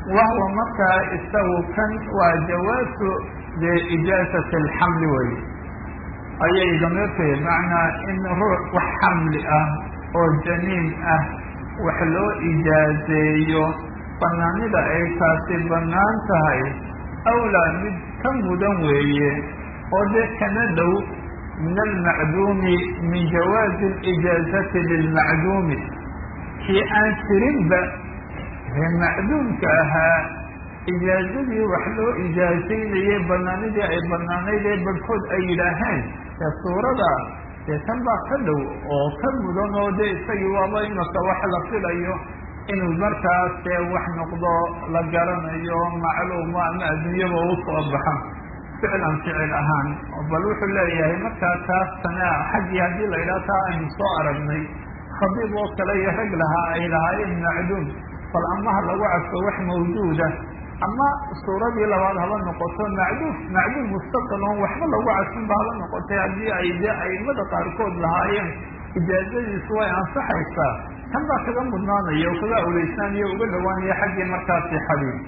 wahwa markaa isagu kan waa jawaasu dee ijaazat alxamli wey ayay damirtay macnaa in ruux wax xamli ah oo janiin ah wax loo ijaazeeyo banaanida ay taasi bannaan tahay awlaa mid ka mudan weeye oo dee kana dhow min almacduumi min jawaazi alijaazati lilmacduumi kii aan jirinba ee macduumka ahaa ijaazadii wax loo ijaazaynayay banaanidii ay banaanayd ee barhkood ay yidhaaheen ee suurada dee tan baa ka dhow oo ka mudan oo dee isagii waaba imaka wax la filayo inuu markaas dee wax noqdo la garanayo macluumo ama adduunyaba u soo baxa ficlan ficil ahaan bal wuxuu leeyahay markaa taas tana xaggii haddii la yidhaha taa aynu soo aragnay khadiib oo kale iyo rag lahaa ay lahaayeen macduum bal amaha lagu cadfo wax mawjuuda ama suuradii labaad haba noqoto macduum macduum mustaqil oon waxba lagu cadfinba haba noqotay haddii ay dee aimada qaarkood lahaayeen ijaazadiisu way ansaxaysaa kan baa kaga mudnaanaya oo kaga awleysaanaya uga dhawaanaya xaggii markaasi xadiid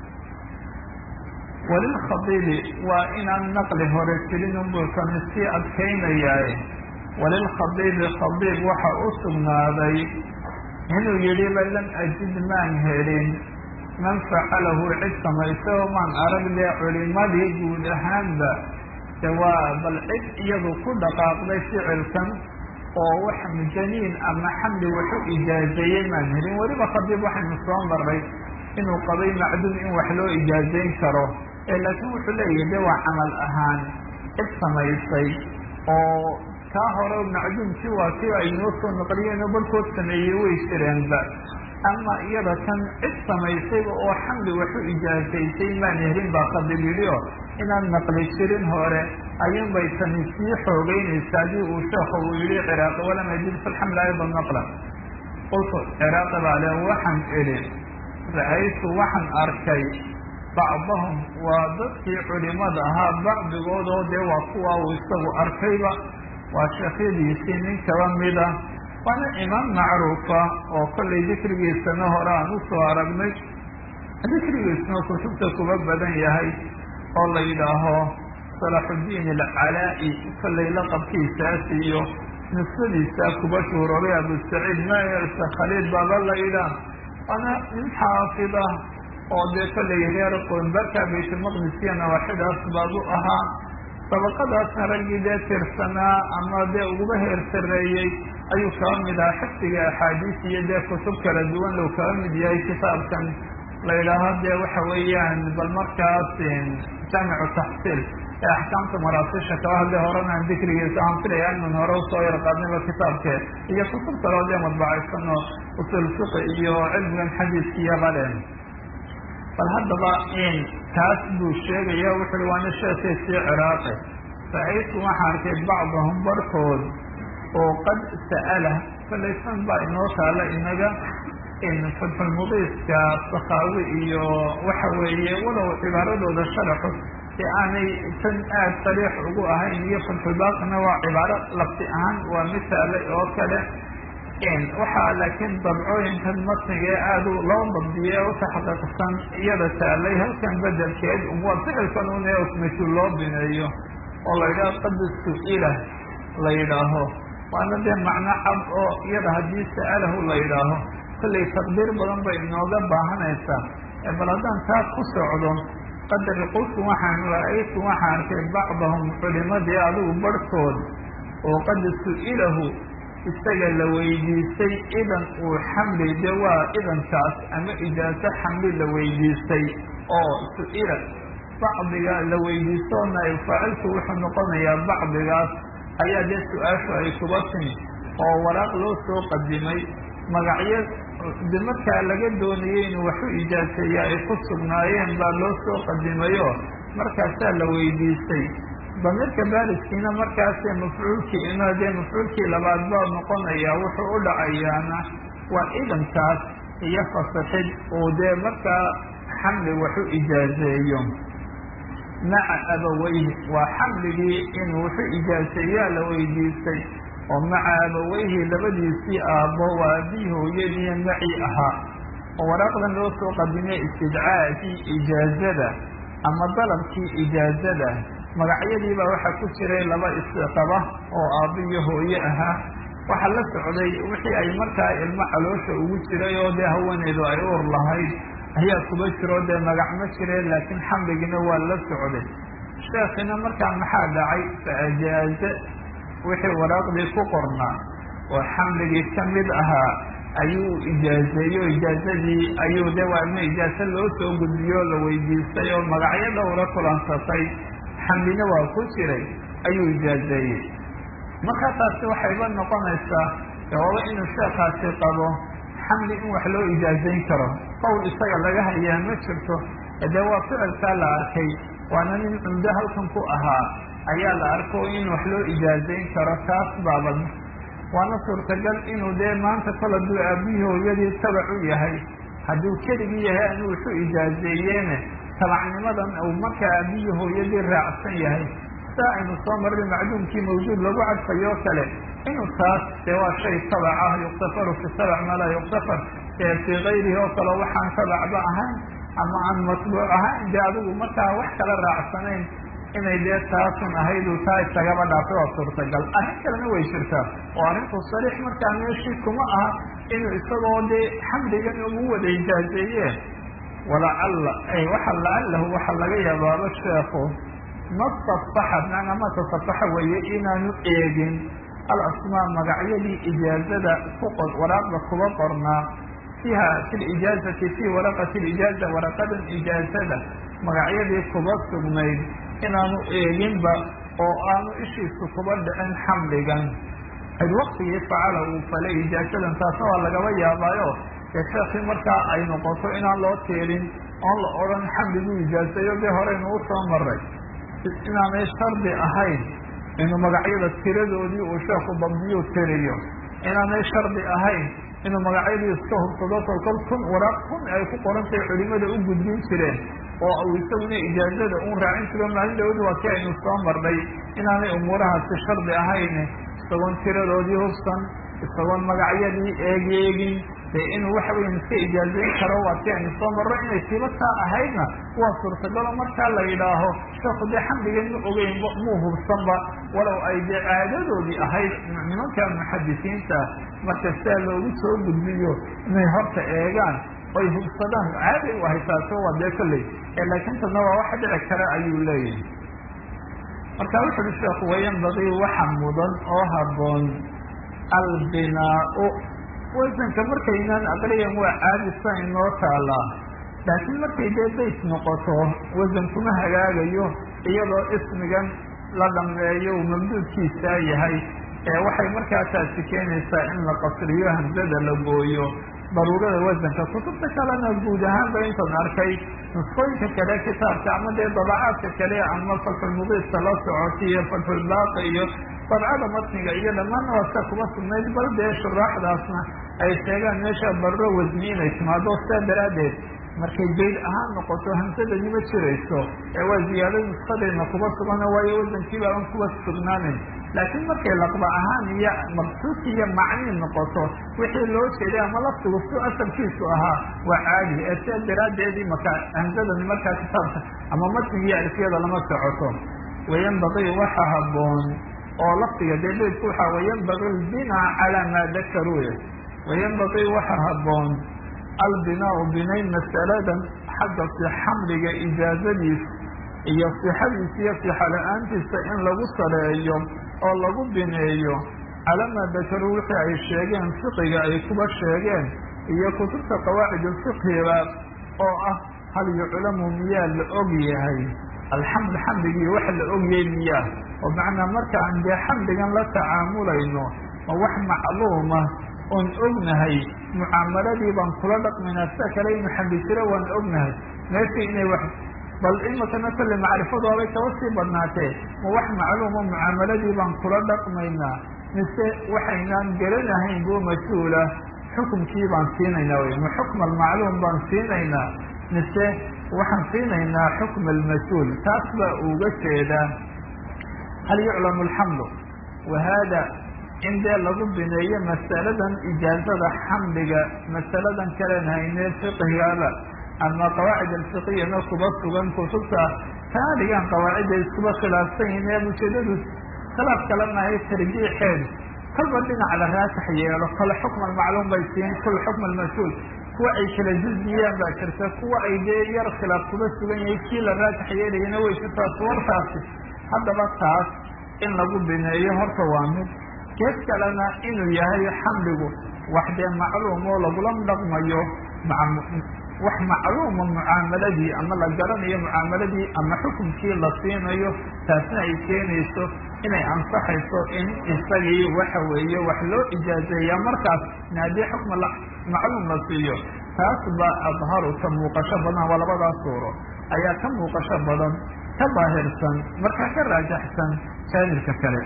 walilkhadiibi waa inaan naqli hore jirin unbulkani sii adkaynayaaye walilkhadiibi khadiib waxa u sugnaaday inuu yidhiba lam ajid maan helin man facalahu cid samaysay oo maan arag dee culimadii guud ahaanba de waa bal cid iyadu ku dhaqaaqday ficilkan oo wax janiin ama xamli waxu ijaazeeyey maan helin weliba khadiib waxaynu soo maray inuu qabay macduum in wax loo ijaazayn karo laakiin wuxuu leeyahay de waa camal ahaan cid samaysay oo kaa hore macduumkii waa kii ay noo soo naqliyeen oo barhkood sameeyey way jireenba ama iyada tan cid samaysayba oo xamli waxu ijaazaysay maan helin baa khadiib yidhi o inaan naqli jirin hore ayuun bay tani sii xoogeynaysa haddii uu sheekhu uu yihi ciraaqi walam ajid fi lxamli ayda naqla qultu ciraaqi baa le waxaan idhi ra-aytu waxaan arkay bacdahum waa dadkii culimada ahaa bacdigood oo dee waa kuwa uu isagu arkayba waa sheekhyadiisii nin kaba mida waana imaam macruufa oo kollay dikrigiisana hore aan usoo aragnay dikrigiisna kutubta kuba badan yahay oo la yidhaaho salaxudiin alcalaa-i kollay laqabkiisaas iyo nusadiisa kuba shuuroray abusaciid mayersa khaliil baaba la yidhaah waana nin xaafida oo dee kollay reer qoynbarka baytulmaqdisiya nawaaxidaas baabu ahaa dabaqadaasna raggii dee tirsanaa ama dee uguba heer sareeyey ayuu kaba mid ahaa xifdiga axaadiis iyo dee kutub kala duwan lou kaba mid yahay kitaabkan la yidhaaho dee waxa weeyaan bal markaas jaamicu taxsiil ee axkaamta maraasisha kaba hadle horena aan dikrigiisa aan filaya inan hore usoo yar qaadnayba kitaabke iyo kutub kaloo dee madbacaysan oo usul fiqi iyo cilmigan xadiiskiiyo baleen bal haddaba in taas buu sheegaya wuxuui waana sheekaysii ciraaqi ra-aytu waxaa arkay bacdahum barhkood oo qad sa'ala falaysan baa inoo taala inaga in fatxulmudiiska sakaawi iyo waxa weeye walow cibaaradooda sharaxu ee aanay tan aad sariix ugu ahayn iyo fatxulbaaqina waa cibaaro lafti ahaan waa misaalay oo kale waxaa laakiin dabcooyinkan matniga ee aada loo dabdiye ee utaxaqiiqsan iyada taalay halkan bedelkeed waa ficilkan un ee mashhuul loo bineeyo oo la yidhaho qad su-ila la yidhaaho waana dee macno cad oo iyada haddii sa'alahu la yidhaaho kollay taqdiir badan bay inooga baahanaysaa bal haddaan taa ku socdo qadari qultu waxaan ra-aytu waxaan arkay bacdahum culimadii adigu barhkood oo qad su-ilahu isaga la weydiistay idan uu xamli de waa idankaas ama ijaaso xamli la weydiistay oo su-ila bacdiga la weydiisto naib faacilku wuxuu noqonayaa bacdigaas ayaa dee su-aashu ay kuba timi oo waraaq loo soo qadimay magacyo de markaa laga doonayay inuu waxu ijaaseeya ay ku sugnaayeen baa loo soo qadimayo markaasaa la weydiistay damiirka baariskiina markaasee mafcuulkii ina dee mafcuulkii labaad baa noqonaya wuxuu u dhacayaana waa idankaas iyo fasaxid uu dee markaa xamli waxu ijaazeeyo maca abaweyhi waa xamligii inuu waxu ijaaseeyaa la weydiistay oo maca abaweyhi labadiisii aabbo waa abii hooyadii maci ahaa oo waraaqdan loo soo qadimay istidcaakii ijaazada ama dalabkii ijaazada magacyadiibaa waxaa ku jiray laba isqaba oo aabbo iyo hooye ahaa waxaa la socday wixii ay markaa ilmo caloosha ugu jiray oo dee haweeneydu ay uur lahayd ayaa kuba jiro dee magac ma jireen laakiin xamligina waa la socday sheekina markaa maxaa dhacay fa ajaaze wixii waraaqdii ku qornaa oo xamligii ka mid ahaa ayuu ijaazeeyo ijaazadii ayuu de waa ilma ijaaze loo soo gudbiyo la weydiistay oo magacyo dhowra kulansatay xamlina waa ku jiray ayuu ijaazeeyey markaa taasi waxayba noqonaysaa jawaabo inuu sheekaasi qabo xamli in wax loo ijaazayn karo qowl isaga laga hayaa ma jirto dee waa ficilkaa la arkay waana nin cumdo halkan ku ahaa ayaa la arko in wax loo ijaazayn karo taas baabad waana suurtagal inuu dee maanta kol hadduu aabihii hooyadii tabac u yahay hadduu keligii yahay anuu wuxu ijaazeeyeene tabacnimadan uu markaa aabihii hooyadii raacsan yahay saa aynu soo marray macduumkii mawjuud lagu cadfayo kale inuu taas dee waa shay tabac ah yuktafaru fi tabac maa laa yuktafar ee fii kayrihi oo kale waxaan tabacba ahayn ama aan matbuuc ahayn dee adigu markaa wax kala raacsanayn inay dee taasun ahaydu taa isagaba dhaafay waa suurtagal arrin kalena way jirtaa oo arrinku sariix markaa meeshii kuma aha inuu isagoo dee xamdigan ugu wada ijaazeeye walacalla waxa lacalahu waxa laga yaabaaba sheekhu ma tasaxa macnaa ma tasafaxa weeye inaanu eegin alasmaa magacyadii ijaazada ku qor waraaqda kuba qornaa fiiha fi lijaazati fii waraqati lijaaza waraqadan ijaazada magacyadii kuba sugnayd inaanu eeginba oo aanu ishiisu kuba dhicin xamligan id waktigii facala uu falay ijaazadan taasna waa lagaba yaabaayo dee sheekii markaa ay noqoto inaan loo tiirin oon la odhan xamliguu ijaazayo dee horeynu u soo maray inaanay shardi ahayn inuu magacyada tiradoodii uu sheekhu dabdiyuu tiriyo inaanay shardi ahayn inuu magacyadii iska hubsado kolkol kun waraaq kun ay ku qorantay culimada u gudbin jireen oo uu isaguna ijaazada uun raacin jiro maalin dhawadu waa kii aynu soo marnay inaanay umuurahaasi shardi ahayn isagoon tiradoodii hubsan isagoon magacyadii eegeegin dee inuu waxa weya iska ijaazayn karo waa kii aynu soo marno inay tibataa ahaydna waa suurtagalo markaa la yidhaaho sheekhu dee xamdigan ma ogeyn muu hubsanba walow ay dee caadadoodii ahayd nimanka muxadisiinta marka sidaa loogu soo gudbiyo inay horta eegaan oy hubsadaan caaday u ahay taaso waa dee kolley laakiin tadna waa wax dhici kara ayuu leeyahay marka wuxu uhi sheekhu wayanbagii waxa mudan oo haboon albinaau wasanka markaynaan aqriyan waa caadisa inoo taalaa laakiin markay dee bayt noqoto wasan kuma hagaagayo iyadoo ismigan la dhameeyo uu mamduudkiisaa yahay ee waxay markaa taasi keenaysaa in la qasriyo hamsada la gooyo daruurada wasanka kutubta kalena guud ahaanba intan arkay nusqooyinka kale kitaabka ama dee dabacaadka kale ama fatxulmudiifka la socota iyo fatxulbaaqi iyo dabcada matniga iyo dhammaanna waasa kuma sugnayd bal dee shuraaxdaasna ay sheegaan meesha barro wasni inay timaado sidaa daraaddeed markay bayd ahaan noqoto hamsadani ma jirayso ee waa ziyaado nuskadeedna kuba sugano waayo wasankiiba aan kuba sugnaanin laakiin markay laqba ahaan iyo maqsuudki iyo macnii noqoto wixii loo jeeday ama laftigu su asalkiisu ahaa waa caadi ee sidaa daraaddeedii marka hamsadani markaa kitaabka ama matnigiiyo alfiyada lama socoto wayanbaqii waxa haboon oo lafdiga dee beydku waxaa wayanbagi albinaa calaa maa dakaruuye wayanbaqii waxa haboon albinaau binayn masaladan xagga xamliga ijaazadiis iyo sixadiisa iyo sixa la-aantiisa in lagu sareeyo oo lagu bineeyo calaa maa dakaruu wixii ay sheegeen fiqiga ay kuba sheegeen iyo kutubta qawaacid fiqhiga oo ah hal yuclamu miyaa la og yahay alxamd xamdigii wax la ogyahay miyaa oo macnaa marka aan dee xamdigan la tacaamulayno ma wax macluuma oon ognahay mucaamaladii baan kula dhaqmaynaa sida kale inu xamdi jiro waan ognahay meeshii inay wax bal imakana kale macrifadoobay kaba sii badnaatee ma wax macluuma mucaamaladii baan kula dhaqmaynaa mise waxaynaan garanahayn buu mas-uula xukumkii baan siinaynaa wey ma xukma almacluum baan siinaynaa mise waxaan siinaynaa xukma almas-uul taas baa uga jeedaa hal yuclamu alxamdu wa hada in dee lagu bineeyo masaladan ijaazada xamliga masaladan kalen haynee fiqhigaba ama qawaacid alfiqiyana kuba sugan kutubta kaa dhigaan qawaacidda iskuba khilaafsan yihin ee ujeedadu khilaaf kalena ay tarjiixeen kolba dhinac la raasax yeelo kole xukm almacluum bay siin kul xukm almas-uul kuwa ay kala juziyaan baa jirta kuwa ay dee yar khilaaf kuba sugan yahay kii la raasax yeelayana way jirtaa suwartaasi haddaba taas in lagu bineeyo horta waa mid gees kalena inuu yahay xamligu wax dee macluum oo lagula dhaqmayo wax macluuma mucaamaladii ama la garanayo mucaamaladii ama xukunkii la siinayo taasna ay keenayso inay ansaxayso in isagii waxa weeye wax loo ijaazeeya markaas in haddii xukma macluum la siiyo taas baa adharu ka muuqasho badan waa labadaas suuro ayaa ka muuqasho badan ka daahirsan markaa ka raajaxsan jaanibka kale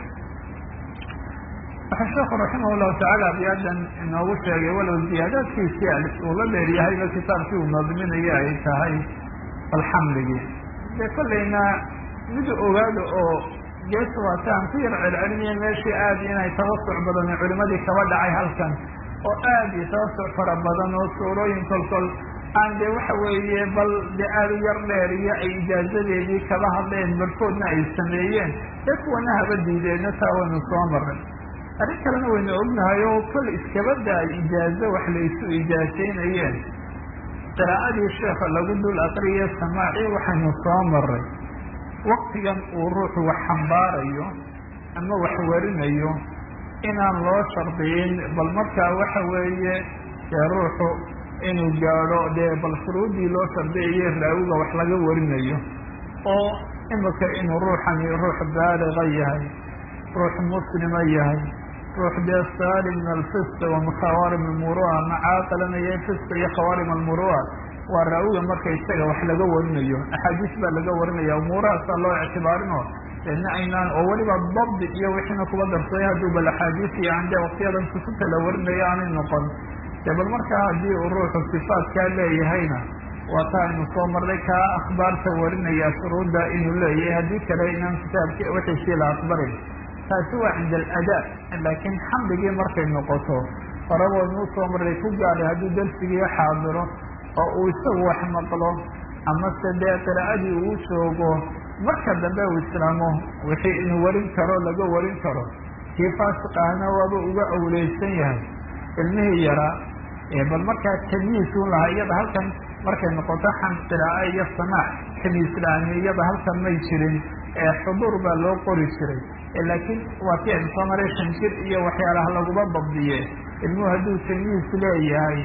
waxaa sheekhu raximah llahu tacaala abiyaadan inoogu sheegay walow ziyaadaadkiisii uu la dheeryahayba kitaabkii uu naadminayo ay tahay alxamligii dee kollayna mid ogaada oo gees waataan ku yar celcelinayo meeshii aad inay tawasuc badan culimadii kaba dhacay halkan oo aad iyo tawasuc fara badan oo suurooyin kolkol aan dee waxa weeye bal dee aada u yar dheer iyo ay ijaazadeedii kaba hadleen barkoodna ay sameeyeen dee kuwana haba diideenna taa waynu soo maray arrin kalena waynu ognahay oo kol iskabada ay ijaazo wax laysu ijaazaynayeen qiraa'adii sheekha lagu dul aqriye samaaci waxaynu soo maray waktigan uu ruuxu wax xambaarayo ama wax warinayo inaan loo shardiyin bal markaa waxa weeye dee ruuxu inuu gaadho dee bal shuruuddii loo shardiyayo raawiga wax laga warinayo oo imika inuu ruuxani ruux baaliga yahay ruux muslima yahay ruux dee saalim min alfisq wa min khawaarim almurua macaaqalanaya fisq iyo khawaarim almurua waa raawiga marka isaga wax laga warinayo axaadiis baa laga warinaya umuurahaasaa loo ictibaarinoo deedna aynaan oo weliba dabdi iyo wixiina kuba darsaday hadduu bal axaadiis iyo ande waktiyadan kutubta la warinayo aanay noqon dee bal markaa haddii uu ruuxu sifaatkaa leeyahayna waa taa aynu soo marnay kaa akhbaarta warinaya shuruudda inuu leeyahay haddii kale inaan kitaabki wixiisii la aqbarin taasi waa cinda aladaa laakiin xamligii markay noqoto horaboodnu usoo marray ku gaadhay hadduu darsigii xaadiro oo uu isagu wax maqlo amase dee qiraa'adii uu joogo marka dambe uu islaamo wixii inuu warin karo laga warin karo kii faasiq ahna waaba uga awleysan yahay ilmihii yaraa bal markaa tamyiisun lahaa iyada halkan markay noqoto xan qiraa'e iyo samaac tamyiis la-ani iyada halkan may jirin xuduur baa loo qori jiray laakiin waa kii aynu soo maray shan jir iyo waxyaalaha laguma dabdiye ilmuhu hadduu tamyiis leeyahay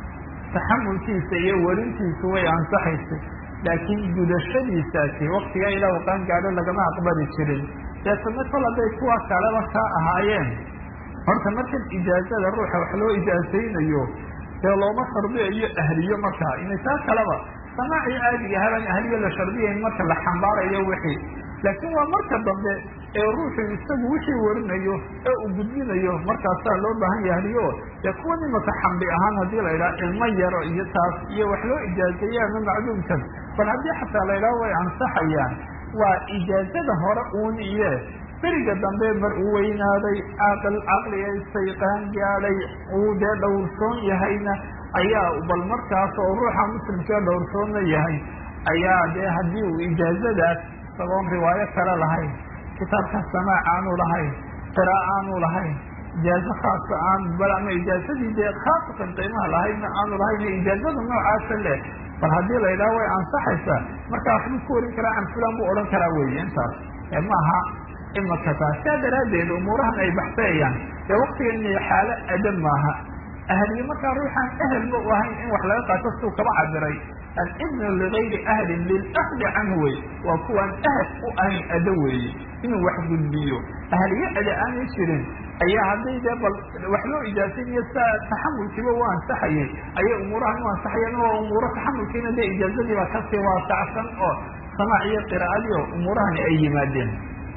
taxamulkiisa iyo warintiisu way ansaxaysay laakiin gudashadiisaasi waktigaa ilaa u qaan gaadho lagama aqbali jirin deetana kol hadday kuwa kaleba kaa ahaayeen horta markan ijaazada ruuxa wax loo ijaazaynayo dee looma shardiyayo ahliyo markaa inay taa kaleba samaaci caadiga haban ahliyo la shardiyayn marka la xambaarayo wixii laakiin waa marka dambe ee ruuxu isagu wixii warinayo ee uu gudbinayo markaasaa loo baahan yahay ahliyo dee kuwan imaka xamli ahaan haddii la idhaha ilmo yaro iyo taas iyo wax loo ijaazeeye ama macduumkan bal haddii xataa la idhaha way ansaxayaan waa ijaazada hore uun iye beriga dambe mar uu weynaaday aqal caqliga sayqaan gaadhay uu dee dhowrsoon yahayna ayaa bal markaas oo ruuxa muslimkee dhowrsoonna yahay ayaa dee haddii uu ijaazadaas isagoon riwaayo kale lahayn kitaabka samaac aanu lahayn qira'a aanu lahayn ijaazo khaasa aan bal ama ijaazadii dee khaasatan qiimaha lahaydna aanu lahayn ijaazada noocaasa leh bal haddii la yidhaha way ansaxaysaa markaa waxbuu ku warin karaa can fulan buu odhan karaa weeye intaas maaha imaka taas saa daraaddeed umuurahan ay baxsayayaan dee waktigan inay xaalo adab maaha ahliye markaa ruuxaan ehelba u ahayn in wax laga qaato suu kaba cabiray alibnu ligayri ahlin lilahdi canhu wey waa kuwaan ahel u ahayn ada weeye inuu wax gudbiyo ahliye ada aanay jirin ayaa hadday dee bal wax loo ijaazaynayo saa taxamulkiiba u ansaxayay ayay umuurahan u ansaxayeen oo umuuro taxamulkiina dee ijaazadiiba kasii waasacsan oo samaac iyo qiraa'adii oo umuurahani ay yimaadeen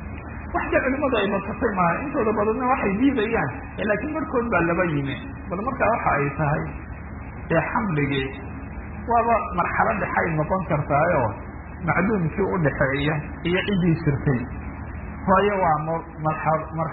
wax dee culimadu ay basatay maaha intooda badanna waxay diidayaan laakiin barkood baa laba yimi bal markaa waxa ay tahay dee xamligii waaba marxalo dhexay noqon kartaayoo macduumkii udhaxeeya iyo ciddii jirtay waayo waa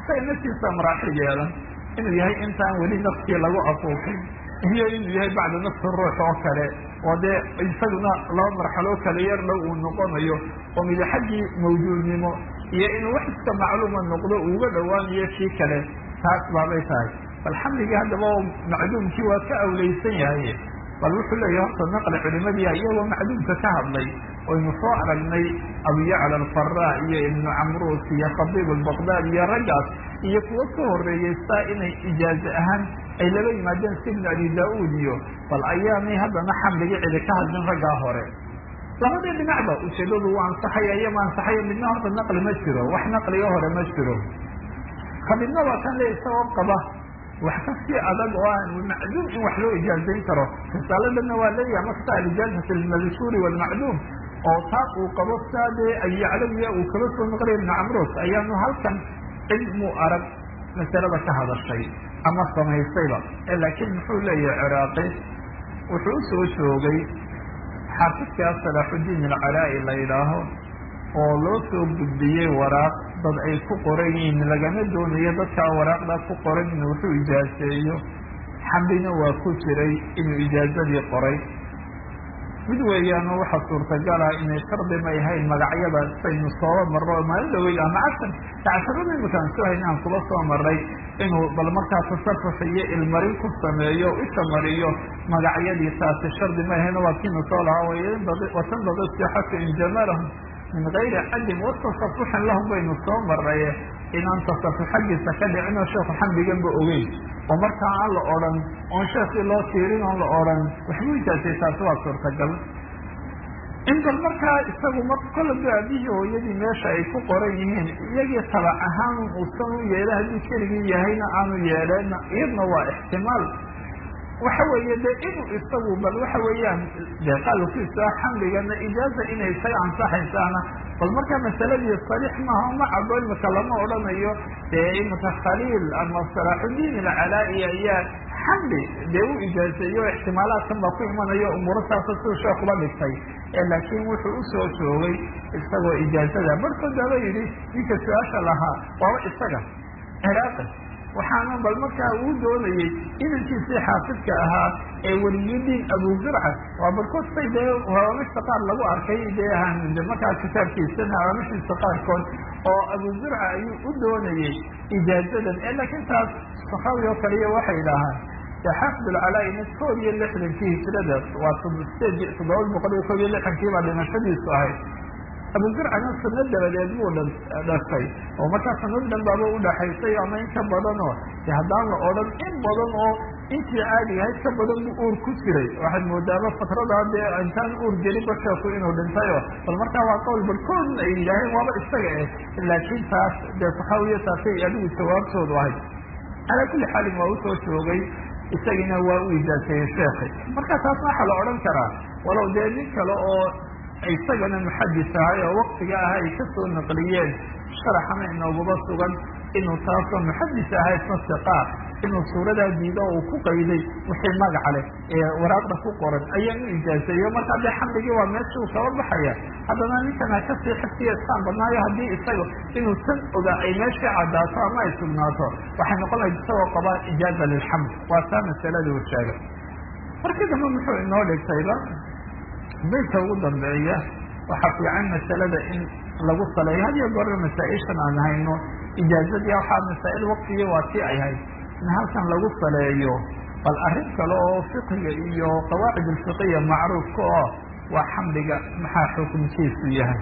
isaga naftiisa maraaxil yeelan inuu yahay intaan weli nafkii lagu afuufin iyo inuu yahay bacda nafsi ruux oo kale oo dee isaguna laba marxaloo kale yar dhow uu noqonayo oo mida xaggii mawjuudnimo iyo inuu wax iska macluuma noqdo uuga dhowaanayo kii kale taas baabay tahay bal xamligii haddaba macduumkii waa ka awleysan yahay bal wuxuu leeyahay horta naqli culimadii iyagoo macduumka ka hadlay oynu soo aragnay abuyacla alfara iyo ibnu camruus iyo khadiib albaqdaad iyo raggaas iyo kuwo ka horeeyeystaa inay ijaaze ahaan ay laba yimaadeen si ibnu abi daa-uud iyo bal ayaanay haddana xamligii cidi ka hadlin raggaa hore labadii dhinacba ujeedadu waa ansaxaya iyo ma ansaxaya midna horta naqli ma jiro wax naqliga hore ma jiro khadiibna waa kan le isagoo qaba wax kasii adag oo aan macduum in wax loo ijaazayn karo risaaladana waa leeyahay makta alijaazat almadkuuri walmacduum oo taa uu qabo saa dee ayaclawiya uu kaba soo noqonaya ibnu camruus ayaanu halkan cilmu arag masalada ka hadashay ama samaysayba laakiin muxuu leeyahay ciraaqi wuxuu usoo joogay xaafidkaa salaaxudiin alcalaa-i la yidhaaho oo loo soo gudbiyey waraaq dad ay ku qoran yihiin lagama doonayo dadkaa waraaqdaa ku qoran inuu wuxuu ijaaseeyo xamdina waa ku jiray inuu ijaazadii qoray mid weeyaano waxa suurtagala inay shardi may ahayn magacyada saynu sooba marro maalin dhaweyd ama casar casharada imakaan soo hayn aan kuba soo maray inuu bal markaa tasarruf iyo ilmarin ku sameeyo isha mariyo magacyadii taasi shardi may ahayn waa kiinu soo lahaa watanbadi sixatu in jamalahum min gayri cadin watasafuxin lahum baynu soo maray inaan tasafux xaggiisa ka dhicin oo sheekhu xamdiganba ogeyn oo markaa aan la odhan oon sheekii loo tiirin oon la odhan waxbuu ijaasay taasi waa suurtagal in bal markaa isagu mar kolaba aabihii hooyadii meesha ay ku qoran yihiin iyagii tabac ahaan uusan u yeela haddii keligii yahayna aanu yeeleen iyadna waa ixtimaal waxa weeye de inuu isagu bal waxa weeyaan de qaalkiisa xamligana ijaaza inay isaga ansaxaysaana bal markaa masaladii sariix maaha ma cabo imika lama odhanayo dee imika khaliil ama salaaxudiin alcalaa-i ayaa xamli dee u ijaazeeyo ixtimaalaadkan baa ku imanayo umuurataasa siduu sheekuba dhigtay laakiin wuxuu usoo joogay isagoo ijaazada barhkood baaba yidhi ninka su-aasha lahaa waaba isaga ciraaqi waxaana bal markaa uu doonayey inankiisii xaafidka ahaa ee weliyudiin abuzurca waa barkood say dee hawaamishta qaar lagu arkay dee markaa kitaabkiisana hawaamishiisa qaarkood oo abuzurca ayuu u doonayey ijaazadan laakiin taas sakaawi oo kaliya waxay idhaahaan xaafid alcalaa-ina koob iyo lixdankii hijrada waa sideed toddoba boqol iyo koob iyo lixdankii baa dhimashadiisu ahayd abuzurcana sanad dabadeed buu dhashay oo markaa sanad dhan baaba udhaxaysay ama in ka badan oo de haddaan la odhan in badan oo intii caadiga ahayd ka badan buu uur ku jiray waxaad moodaaba fatradaa dee intaan uur gelinba sheeku inuu dhintayo bal markaa waa qowl barkoodna ay yidhaaheen waaba isaga eh laakiin taas dee saxaawiya taasay adigu jawaabtoodu ahayd calaa kulli xaalin waa usoo joogay isagina waa u ijaaseeyey sheekhi marka taas waxaa la odhan karaa walow dee nin kale oo isagana muxadis ahay oo waktiga ah ay kasoo naqliyeen sharaxana inooguba sugan inuu taasoo muxadis ahay sasiqa inuu suuradaa diido uu ku qayday wixii magaca leh ee waraaqda ku qoran ayaa u ijaaseeyo marka dee xamligii waa meesha uu kaba baxaya haddana ninkana kasii xiftiya isaan badnaayo haddii isaga inuu tan ogaa ay meeshii caddaato ama ay sugnaato waxay noqon lahayd isagoo qabaa ijaaza lilxamd waa taa masaladii uu sheegay markii dambe muxuu inoo dhigtayba baydka ugu dambeeya waxaa fiican masalada in lagu saleeyo had iyo goorna masaa-ishan aan hayno ijaazadii waxaa masaa-il waktigii waa tii ay hayd in halkan lagu saleeyo bal arrin kale oo fiqiga iyo qawaacid alfiqiya macruufka oo waa xamliga maxaa xukunkiisu yahay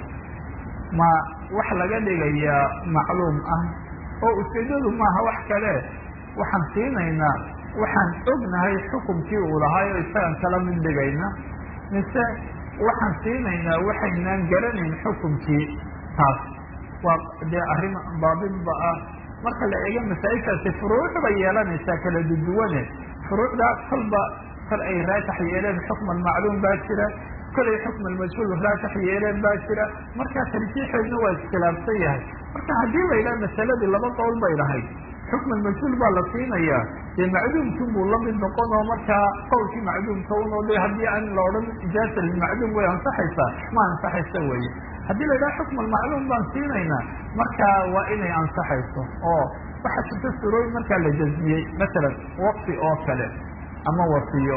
ma wax laga dhigayaa macluum ah oo ujeedadu maaha wax kale waxaan siinaynaa waxaan ognahay xukumkii uu lahaayo isagaan kala mid dhigayna mise waxaan siinaynaa waxaynaan garanayn xukumkii taas waa dee arrin baabinba ah marka la eego masaa-ishaasi furuuc bay yeelanaysaa kala duduwane furuucdaa kolba kol ay raatax yeeleen xukman macluum baa jira kolay xukman majhuul raatax yeeleen baa jira markaa tarjiixeedna waa iskhilaafsan yahay marka haddii la yidhaha masaladii laba qowl bay lahayd xukman majhuul baa la siinayaa dee macduumkin buu lamid noqon oo markaa qowlkii macduumka un oo de haddii aan la odhan ijaasa lilmacduum way ansaxaysaa ma ansaxaysa weye haddii la yidhaha xukman macluum baan siinaynaa markaa waa inay ansaxayso oo waxaa jirta surooyin markaa la jazmiyey masalan waqfi oo kale ama wasiyo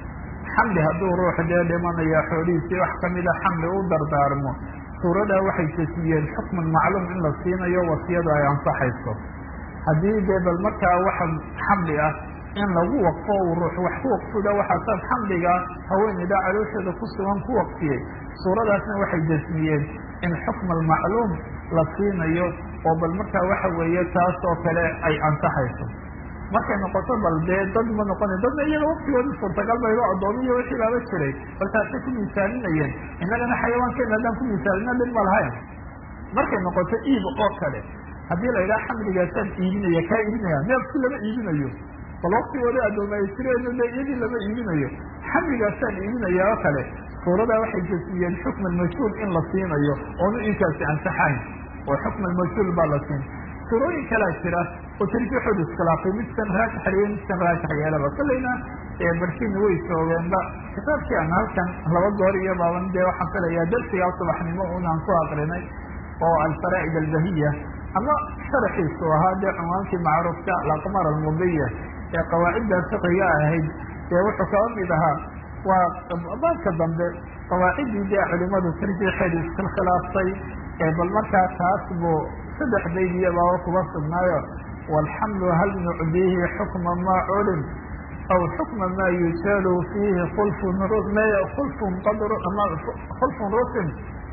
xamli hadduu ruux dee dhimanaya xoolihiisii wax kamida xamli u dardaarmo suuradaa waxay jasmiyeen xukman macluum in la siinayo wasiyadu ay ansaxayso haddii dee bal markaa waxa xamli ah in lagu waqfo uu ruux wax ku waqfuda waxaasaad xamliga haweeneyda caloosheeda ku sugan ku waqfiyey suuradaasna waxay jasmiyeen in xukma almacluum la siinayo oo bal markaa waxa weeye taas oo kale ay ansaxayso markay noqoto bal dee dad ma noqona dadna iyaga waqtigoodi suurtagal baydo addoomiyo wixii baaba jiray bal taasay ku miisaalinayeen innagana xayawaankeena haddaan ku miisaalina dhib ma lahayn markay noqoto iib oo kale haddii la yidhaha xamligaasaan iibinaya kaa iibinaya neefki lama iibinayo bal waktigooda addooma ay jireen de iyadii lama iibinayo xamligaasaan iibinaya oo kale suuradaa waxay jasmiyeen xukma almajhuul in la siinayo oonu inkaasi ansaxayn oo xukma almajhuul baa la siin surooyin kalaa jira oo tarjiixooda iskhilaafay midkan raajix yeelay midkan raajix yeelaba kolleyna barkiina way soogeenba kitaabkii aan halkan laba goor iyo baaban dee waxaan filayaa darsigaa subaxnimo unaan ku aqrinay oo alfaraa'id albahiya ama sharaxiisu ahaa dee cunwaankii macruufka alaqmar almudiya ee qawaacidda fiqiga ahayd dee wuxuu kaba mid ahaa waa baabka dambe qawaaciddii dee culimadu tarjiixeeda iskhikhilaaftay bal markaa taas buu saddex baydiya baaba kuba sugnaayo waalxamlu hal nucdiihi xukma maa culim aw xukma maa yujalu fiihi khulfun khulfun qadr ama khulfun rusin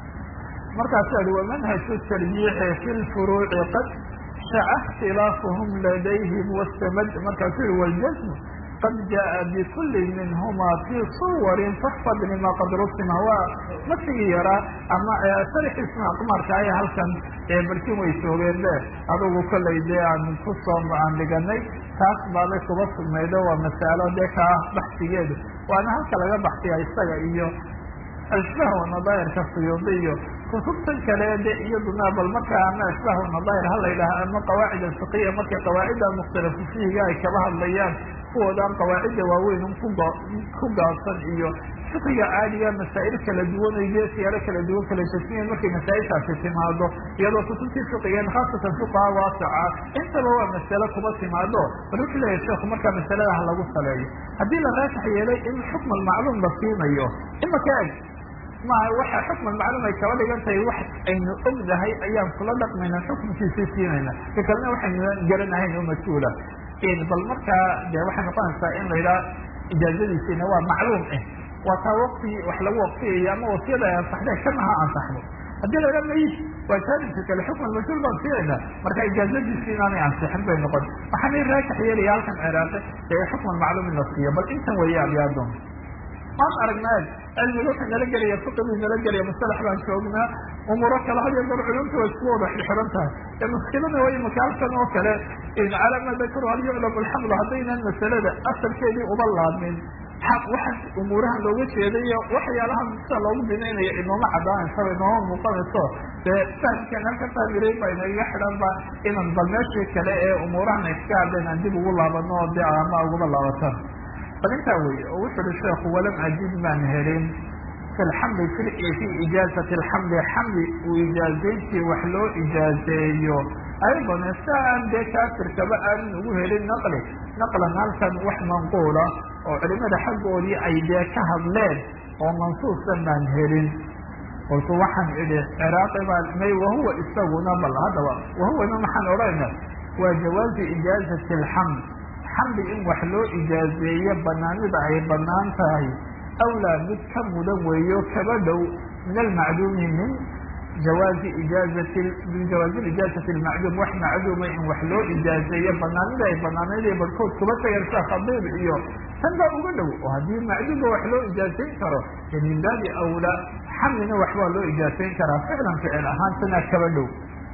markaasu ahi wamanhaju tarjiixi fi lfuruuci qad shaca اkhtilaafuhum ladayhim wastamad markaasuu yihi waljasmu qad jaءa bikuli minhuma fii suwarin faxfad lima qad rusima waa masigii yaraa ama sharxiisna aqmaarka aya halkan barkin way soogeen be adugu kollay dee aan kusoo aan dhiganay taas baabay kuba sugnaydo waa masalo dee kaa baxsigeedu waana halka laga baxsiya isaga iyo ashbah nadaahirka suyuudi iyo kutubtan kale de iyaduna bal markaa ama ashbah nadaahir ha la yidhaha ama qawaacid alfiqiya markay qawaacida mukhtalafu fihiga ay kaba hadlayaan kuwoodaan qawaacidda waaweyn kuga ku gaabsan iyo fiqiga caadiga masaa'il kala duwan ay dee siyaalo kala duwan kala jasmiyan markay masaa'ilkaasi timaado iyadoo kutubtii fiqigeen khaasatan fuqaha waasaca intaba waa masale kuba timaado bal wuxuu leeyahay sheekhu markaa masalada ha lagu saleeyo haddii la raajix yeelay in xukma almacluum la siinayo imaka eg maha waxa xukman macluum ay kaba dhigan tahay wax aynu ognahay ayaan kula dhaqmayna xukunkiisii siinayna ka kalena waxaynu garanahayn oo mas-uula bal markaa de waxay noqonaysaa in la yidhaha ijaazadiisiina waa macluum ah waa taa wakti wax lagu waqtiyayo ama wasiyada ay ansaxdeen kana ha ansaxdo haddii la yidhaha mayid waa jaanibka kale xukman mas-uul baan siinayna marka ijaazadiisi inaanay ansixin bay noqon waxaana raajix yeelaya halkan ciraaqi ee xukman macluum in la siiyo bal intan weeye abyaadon maan aragnaa cilmiga wuxuu nala gelaya fiqiguu nala gelaya musalax baan joognaa umuuro kale had iyo goor culumta way isku wada xirxiran tahay ee muskilada way imaka halkan oo kale calaa ma dakaru hal yuclam alxamlu haddaynan masalada asalkeedii uba laabmin waxaa umuurahan looga jeedayo waxyaalahan sida loogu binaynaya inooma cadaanaysa inooma muuqanayso dee fahamkan halka fahmiray baa inaga xidhan ba inan bal meeshii kale ee umuurahan ay iska hadleen aan dib ugu laabano oo dee ama uguba laabataan bal intaa weye oo wuxu uhi sheekhu walam ajid maan helin fi lxamli fi ijaazati alxamli xamli uu ijaazayntii wax loo ijaazeeyo aydan sa aan dee kaafirkaba aanan ugu helin naqli naqlan halkan wax manquula oo culimada xaggoodii ay dee ka hadleen oo mansuusan baan helin kolku waxaan idhi ciraaqi baa may wahuwa isaguna bal haddaba wahuwana maxaan odhayna waa jawaazi ijaazati alxaml xamli in wax loo ijaazeeyo banaanida ay banaan tahay awlaa mid ka mudan weeyo kaba dhow min almacduumi min jawaazi ijaazati min jawaazi ijaazati almacduum wax macduuma in wax loo ijaazeeyo banaanida ay banaanayda barhkood kuba tagan sida khadiib iyo tan baa uga dhow oo haddii macduumba wax loo ijaazayn karo ee min baabi awlaa xamlina waxbaa loo ijaazayn karaa ficlan ficil ahaan tanaa kaba dhow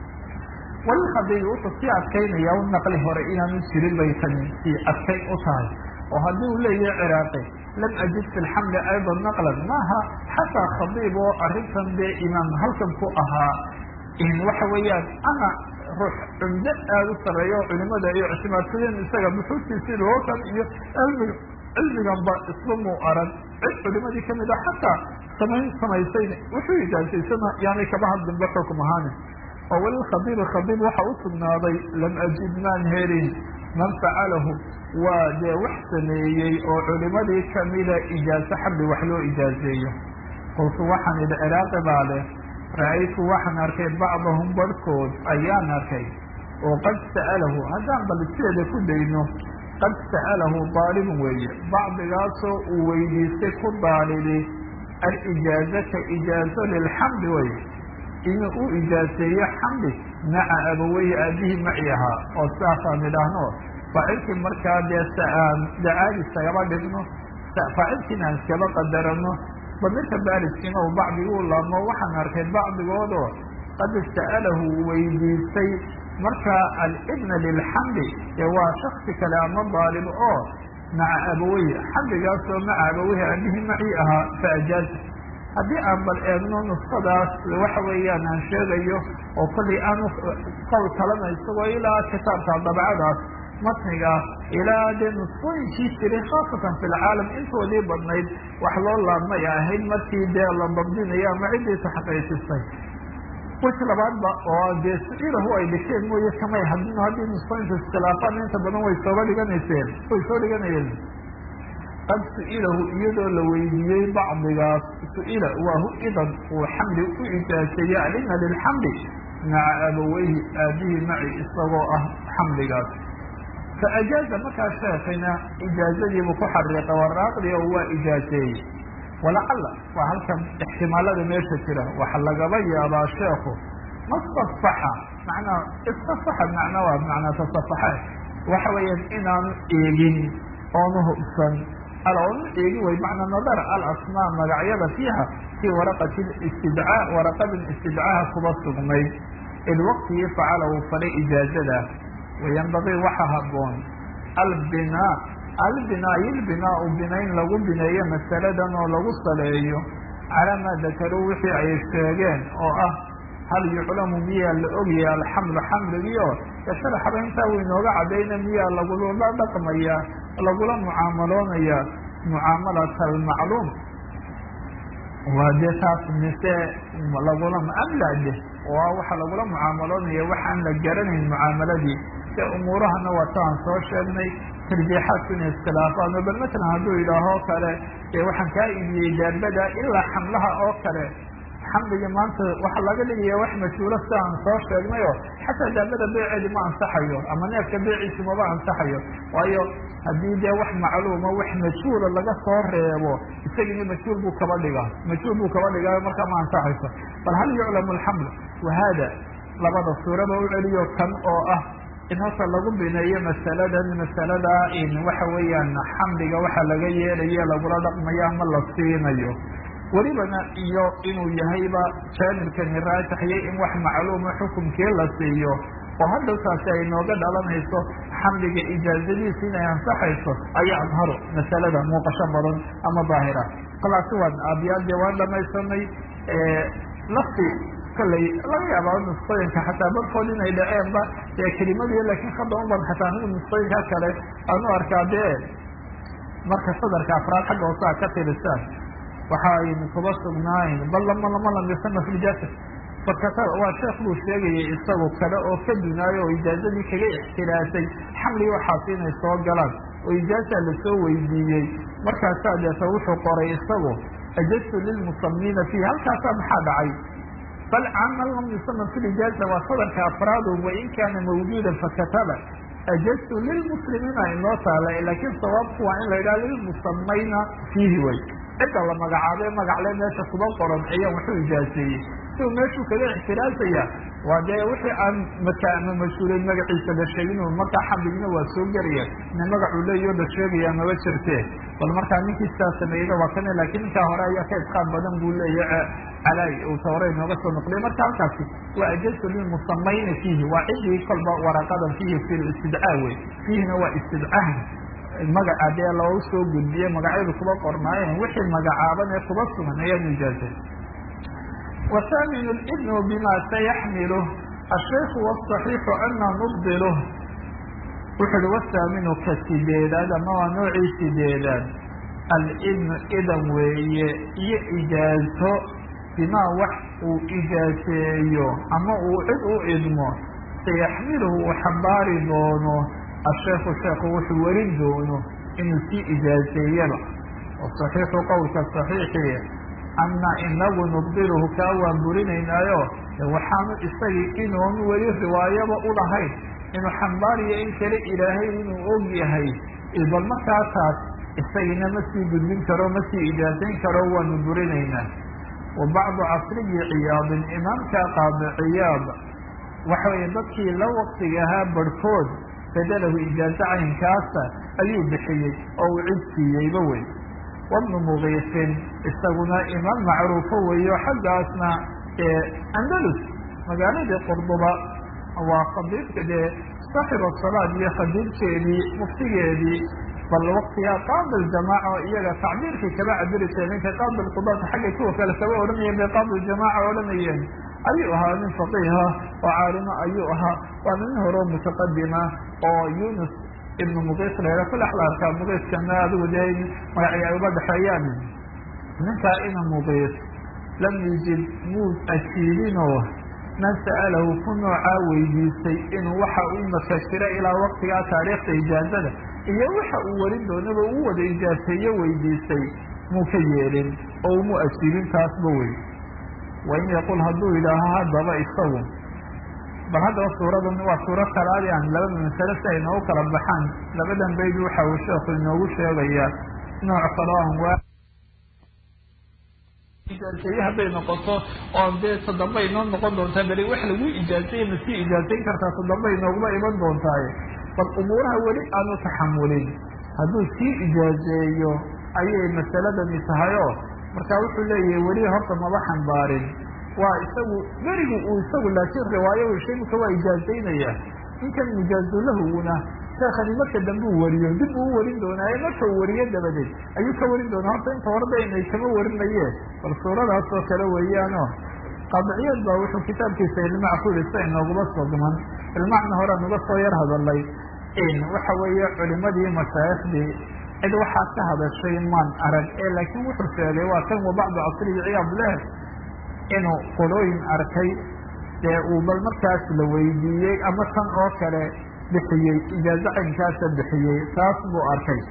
walilkhadiibi wuxuu sii adkaynaya u naqli hore inaanu jirin bay tani sii adkayn u tahay oo haddii uu leeyahay ciraaqi lam ajid fi lxamli aydan naqlan maaha xataa khadiib oo arrintan dee imaam halkan ku ahaa waxa weeyaan ana ruux cumdo aada u sareeya oo culimada ay ictimaadsadeen isaga buxuustiisii lookan iyo cilmiga cilmiganba isba muu arag cid culimadii kamid a xataa samayn samaysayna wuxuu ijaazaysana yaanay kaba hadlinba xukum ahaanin oo walilkhadiibi khadiib waxa u sugnaaday lam ajid maan helin man facalahu waa dee wax sameeyey oo culimadii kamida ijaaso xabli wax loo ijaazeeyo qultu waxaan idhi ciraaqi baa leh ra-aytu waxaan arkay bacdahum barhkood ayaan arkay oo qad sa'alahu haddaan bal sideeda ku dayno qad sa'alahu daalibun weeye bacdigaasoo uu weydiistay ku daalibi alijaazata ijaazo lilxamdi wey inuu u ijaaseeyo xamdi maca abaweyhi aabihii maci ahaa oo sidaasaan idhaahno faacilkii markaa dee aan dacaadi iskagaba dhigno faacilkiina aan iskaba qadarano bamirka baariskiina uu bacdiguu laabmo waxaan arkay bacdigoodoo qad sa'alahu weydiistay markaa alibna lilxamdi ee waa shaksi kale ama daalib oo maca abaweyhi xamdigaasoo maca abaweyhi aabihii macii ahaa fa ajaaza haddii aan bal eegno nuskadaas waxa weeyaan aan sheegayo oo kollay aan qowl kalena isagoo ilaa kitaabka dabcadaas matniga ilaa dee nuskooyinkii jiray khaasatan fi lcaalam intoodii badnayd wax loo laabmay ahayd markii dee la dabdinayo ama ciddii taxqiijisay wix labaadba oo dee su-ilahu ay dhigteen mooye kamay hadin haddii nuskooyinka iskhilaafaan inta badan way sooba dhiganayseen way soo dhiganayeen qad su-ilahu iyadoo la weydiiyey bacdigaas su-ila waa hu idan uu xamdi u ijaaseeye alina lilxamdi maca abaweyhi aabihii maci isagoo ah xamdigaas fa ajaaza markaa sheekina ijaazadiibuu ku xariiqay waraaqdii oo waa ijaaseeyey walacalla waa halkan ixtimaalada meesha jira waxa lagaba yaabaa sheekhu mastafaxa macnaa istafaxa macna waa macnaa tasafaxe waxa weeyaan inaanu eegin oonu hubsan alonu eegi way macna nadar alasmaa magacyada fiiha fii waraqati istidcaa waraqadin istidcaaha kuba sugnayd id waqtigii facala uu falay ijaazada wayanbagii waxa haboon albinaa albinaa ilbinaau binayn lagu bineeyo masaladan oo lagu saleeyo calaa maa dakaruu wixii ay sheegeen oo ah hal yuclamu miyaa la ogyahay alxamlu xamligiio sharaxaba intaa uu inooga cadayna miyaa lagula dhaqmaya lagula mucaamaloonaya mucaamalata almacluum waa dee taas mise lagula amlade oo waxa lagula mucaamaloonaya waxaan la garanayn mucaamaladii se umuurahana waa taan soo sheegnay tarjiixaadku inay iskhilaafaan oo bal matalan hadduu yidhaaho kale dee waxaan kaa iibiyey daabada ilaa xamlaha oo kale xamliga maanta waxaa laga dhigaya wax majhuulo si aan soo sheegnayo xataa daabada beeceedi ma ansaxayo ama neefka beeciisi maba ansaxayo waayo haddii dee wax macluuma wax majhuula laga soo reebo isagina majhuul buu kaba dhigaa majhuul buu kaba dhigaayo markaa ma ansaxayso bal hal yuclamu alxamlu wahada labada suuraba u celiyo kan oo ah in horta lagu bineeyo masaladan masalada in waxa weeyaan xamliga waxa laga yeelayo lagula dhaqmayo ama la siinayo welibana iyo inuu yahayba jaanibkani raajixyo in wax macluuma xukumkii la siiyo oo hadalkaasi ay nooga dhalanayso xamliga ijaazadiisa inay ansaxayso ayaa adharu masalada muuqasho badan ama daahira kalaasi waan aabyaadee waan dhamaysanay lafti kollay laga yaaba nusqooyinka xataa barkood inay dhaceenba ee kelimadii laakiin hadda uban xataa anigu nusqooyinka kale aanu arkaa dee marka sadarka afraad xagga hoosaa ka tirisaan waxa aynu kuba sugnaayn bal lama lama lamisana fi ljasad fakata waa sheekh buu sheegayay isagu kale oo ka dunaayo oo ijaazadii kaga ixtilaasay xamligi waxaasi inay soo galaan oo ijaaza lasoo weydiiyey markaasaa deeta wuxuu qoray isagu ajastu lilmusamiina fiihi halkaasaa maxaa dhacay bal camal lam yusama fi lijaaza waa sadarka afraadu wain kaana mawjuudan fakataba ajastu lilmuslimiina inoo taala laakiin sawaabku waa in la yidhaha lilmusamayna fiihi way cidda la magacaabee magacle meesha kuba qoran ayaan waxu ijaaseeyey si uu meeshuu kaga ixtiraasaya waa dee wixii aan markaa ama mas-uuleyn magaciisa la sheegin markaa xamligina waa soo gelaya ina magacuu leeyo la sheegaya maba jirtee bal markaa ninkii sidaa sameeyeyna waa kane laakiin ninkaa hore ayaa ka isqaad badan buu leeya calay uu tawre inooga soo noqliya marka halkaasi waa ajasu lilmusamayna fiihi waa ciddii kolba waraqadan fiihi fi istidcaa wey fiihina waa istidcaah magaca dee loogu soo gudbiye magacyadu kuba qornaayeen wixii magacaaban ee kuba sugan ayaanu ijaazay wahaaminu libnu bima sayaxmiluh ashaykhu wاصaxiixu ana nubdiluh wuxu uhi wahaaminu ka sideedaad ama waa noocii sideedaad alibnu idan weeye iyo ijaazo bimaa wax uu ijaaseeyo ama uu cid u idmo sayaxmiluhu uu xambaari doono asheekhu sheekhu wuxuu warin doono inuu sii ijaaseeyaba wasaxiixu qowlka saxiixii anna inagu nubdiluhu kaa waan burinaynaayo waxaanu isagii inuun weli riwaayaba u lahayn inuu xambaariyo in kale ilaahay inuu og yahay bal markaa taas isagina ma sii gudbin karo ma sii ijaasayn karo waanu burinaynaa wa bacdu casriyi ciyaadin imaamka qaadi ciyaad waxa weeye dadkii la waqtiga ahaa barhkood fadalahu ijaaso caynkaasa ayuu bixiyey oo uu cid siiyeyba wey wabnu mugiisin isaguna imaam macruufo weeyo xaggaasna andalus magaaladii qurduba waa khadiibka dee saaxib asalaad iyo khadiibkeedii muftigeedii bal waktigaa qaadi ljamaaca oo iyaga tacbiirkii kaba cabiri jireen ninka qaadi lqudaata xagga kuwa kale kaba odhanayeen bay qaadi ljamaaca odhanayeen ayuu ahaa nin faqiiha oo caalimo ayuu ahaa waana nin horeo mutaqadima oo yunus ibnu muqiis la kule axlaarka muqiiskana adigu dee magacii ay uga dhexeeyaan ninkaa ina muqiis lam yujib muu ajiibinoo man sa'alahu ku noocaa weydiistay inuu waxa uu makashiro ilaa waktigaa taariikhda ijaazada iyo waxa uu warin doonaba uu wada ijaaseeyo weydiistay muu ka yeelin oo umu ajiibin taasba wey wain yaqul hadduu yidhaaho haddaba isagu bal haddaba suuradan waa suuro kalaadi aan labada masale si ay noogu kala baxaan labadan bayd waxa uu sheekhu inoogu sheegayaa nooc kaloo aan waa ijaaseeye hadday noqoto oo dee toddoba inoo noqon doontaa beli wax lagu ijaaseeye ma sii ijaasayn kartaa toddoba inooguma iman doontaaye bal umuuraha weli aanu taxamulin hadduu sii ijaazeeyo ayay masaladani tahayoo marka wuxuu leeyahay weli horta maba xambaarin waa isagu berigu uu isagu laakiin riwaayo weshaymuka waa ijaazaynaya ninkan mujaazulahuna sheekani marka dambe uu wariyo dib uu warin doonaaye marka uu wariyo dabadeed ayuu ka warin doonaa horta inta horeba inay kama warinayeen bal suuradaas oo kale weeyaano qaadiciyad baa wuxuu kitaabkiisa ilmac ku yihi sa inooguma sogman ilmacna horean uga soo yar hadalay waxa weeye culimadii mashaayikhdii cid waxaa ka hadashay maan arag ee laakiin wuxuu sheegay waa kan wa bacdu casriyi ciyaad leh inuu qolooyin arkay dee uu bal markaas la weydiiyey ama tan oo kale bixiyey ijaazo caynkaasa bixiyey taas buu arkay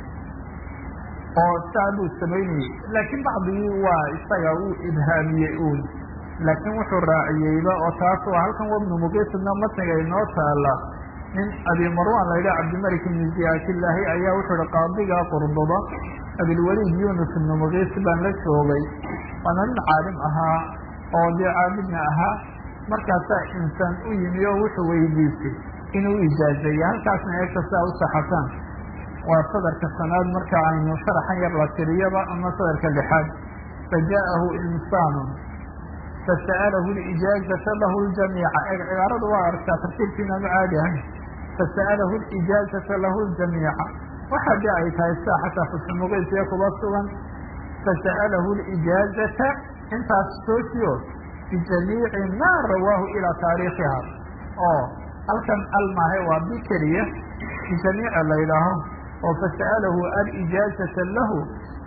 oo saa buu samaynayey laakiin bacdigii waa isaga uu ibhaamiyey uun laakiin wuxuu raaciyeyba oo taas waa halkan wabnu muqiisna matniga inoo taala nin abi marwan la yidhaha cabdimalik ibni ziyaatillaahi ayaa wuxuu ihi qaadiga qurduba abilwaliid yunus ibnu muqiis baan la joogay waana nin caalim ahaa oo dee caabidna ahaa markaasaa insaan u yimi oo wuxuu weydiisay inuu ijaazeeyo halkaasna eegta saa u saxataan waa sadarka sanaad marka aynu sharaxan yar la tiriyaba ama sadarka lixaad faja'ahu insaanun fasa'alahu lijaazata lahu ljamiica e cibaaradu waa arkaa tartiibkiinaanu caadi ahayn fasa'alahu lijaazata lahu ljamiica waxa de ay tahay sida xataa fusumuqiisiya kuba sugan fasa'alahu lijaazata intaas soojiyo bijamiici ma rawaahu ilaa taariikhiha oo halkan almahe waa bi keliya bijamiica la yidhaaho oo fasa'alahu alijaazata lahu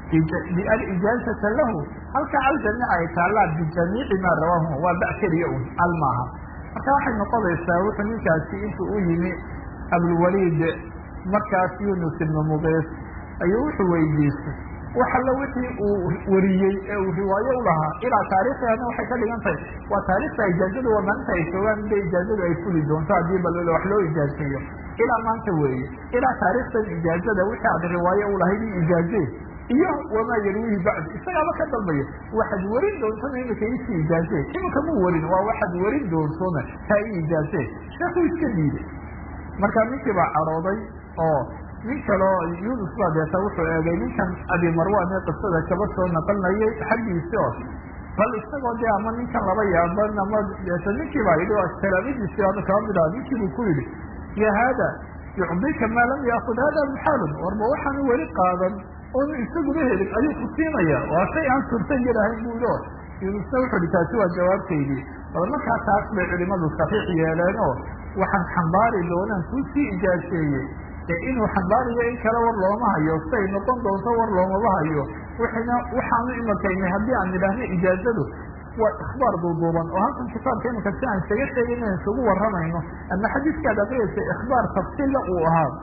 alijaazata lahu halka aljamiica ay taallaa bijamiici maa rawaahu waa ba keliya un almaaha marka waxay noqonaysaa wuxuu ninkaasi intuu u yimi abulwaliid markaas yunus ibnu muqiis ayuu wuxuu weydiistay wax alla wixii uu wariyey ee uu riwaayo u lahaa ilaa taariikhana waxay ka dhigan tahay waa taarikhta ijaazadu waa maalinta ay joogaan de ijaazadu ay fuli doonto haddii bal wax loo ijaazeeyo ilaa maanta weeye ilaa taarikhtan ijaazada wixii aad riwaayo u lahayd i ijaaze iyo wamaa yarwihi bacd isagaaba ka dalbaya waxaad warin doontona imika isii ijaaze imika mu warin waa waxaad warin doontona taa i ijaaze sheekuu iska diiday marka ninkii baa cadhooday oo nin kaleo yunus baa deeta wuxuu eegay ninkan abi marwan ee qisada kaba soo naqalnayay xaggiisi oo bal isagoo dee ama ninkan laba yaaban ama deeta ninkii baa yidhi kalaamadiisi ama kaba mid aha ninkii buu ku yidhi ya haada yucdika maa lam yaakud hada muxaalun warba waxaanu weli qaadan oonu isaguna helin ayuu ku siinaya waa shay aan suurtan yarahayn bu yidhi o yunusna wuxuu hi taasi waa jawaabtaydii bal markaa taas bay culimadu saxiix yeeleen oo waxaan xambaari doonaan kuu sii ijaaseeyey ee inuu xambaariyo in kale war looma hayo siay noqon doonto war loomaba hayo wixina waxaanu imakaynay haddii aan idhaahno ijaazadu waa ikhbaar duuduuban oo halkan kitaabka iminka si aan isaga sheegay inaan isugu warramayno ama xadiiskaad aqriyaysa ikhbaar tafsiilla uu ahaa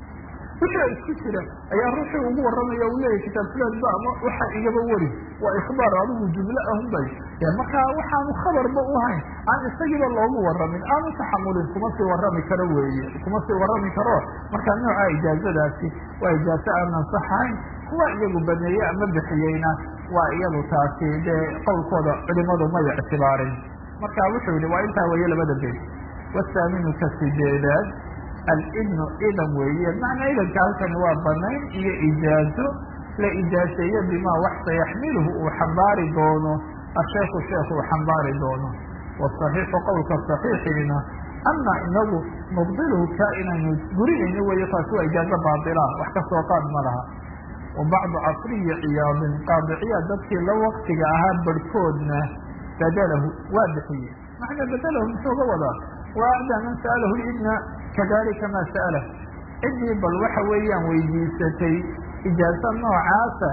wixii isku jira ayaa ruuxii ugu warramaya u leeyahy kitaab fulanba ama waxa igaba weri waa ikhbaar adigu jumlo ahunbay e markaa waxaanu khabarba u hayn aan isagiiba loogu warramin aanu taxamulin kuma sii warrami karo weeye kuma sii warrami karo markaa nooca ijaazadaasi waa ijaazo aan ansaxahayn kuwa iyagu baneeye ama bixiyeyna waa iyadu taasi dee qowlkooda culimadu may ictibaarin marka wuxuu yihi waa intaa weeye labada beyt wasaaminu ka sideedaad alidnu idan weeye macnaa idanka halkani waa banayn iyo ijaazo la ijaaseeyo bimaa wax sayaxmiluhu uu xambaari doono asheekhu sheekh uu xambaari doono wasaxiixu qowlka saxiixiina ama inagu nubdiluhu kaa inaynu gurinayno weeye taasi waa ijaazo baatila wax ka soo qaad ma laha wa bacdu casriyi ciyaadin qaadiciya dadkii la waktiga ahaa barhkoodna badalahu waa bixiyey macnaa badalahu muxuu ga wadaa wa acdaa man sa'alahu idna kadalika ma sa'alah ciddii bal waxa weeyaan weydiisatay ijaazo noocaasa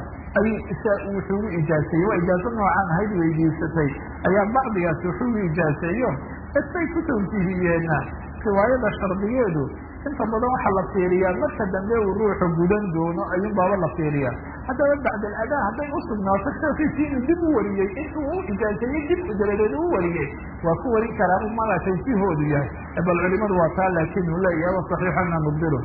ayuu wuxuugu ijaaseeyey waa ijaazo noocaan ahayd weydiisatay ayaa bacdigaas wuxuugu ijaaseeyo isbay ku tawjiihiyeenna riwaayada shardigeedu inta badan waxaa la fiiriyaa marka dambe uu ruuxu gudan doono ayuun baaba la fiiriyaa haddaba bacd aladaa hadday usugnaato sheekiisii inuu dib u wariyey intuu u ijaaseeyey dib u dabadeed u wariyey waa ku warin karaa u maga tawjiihoodu yahay bal culimadu waa taa laakin uu leeyahay wa saxiixana nubdilu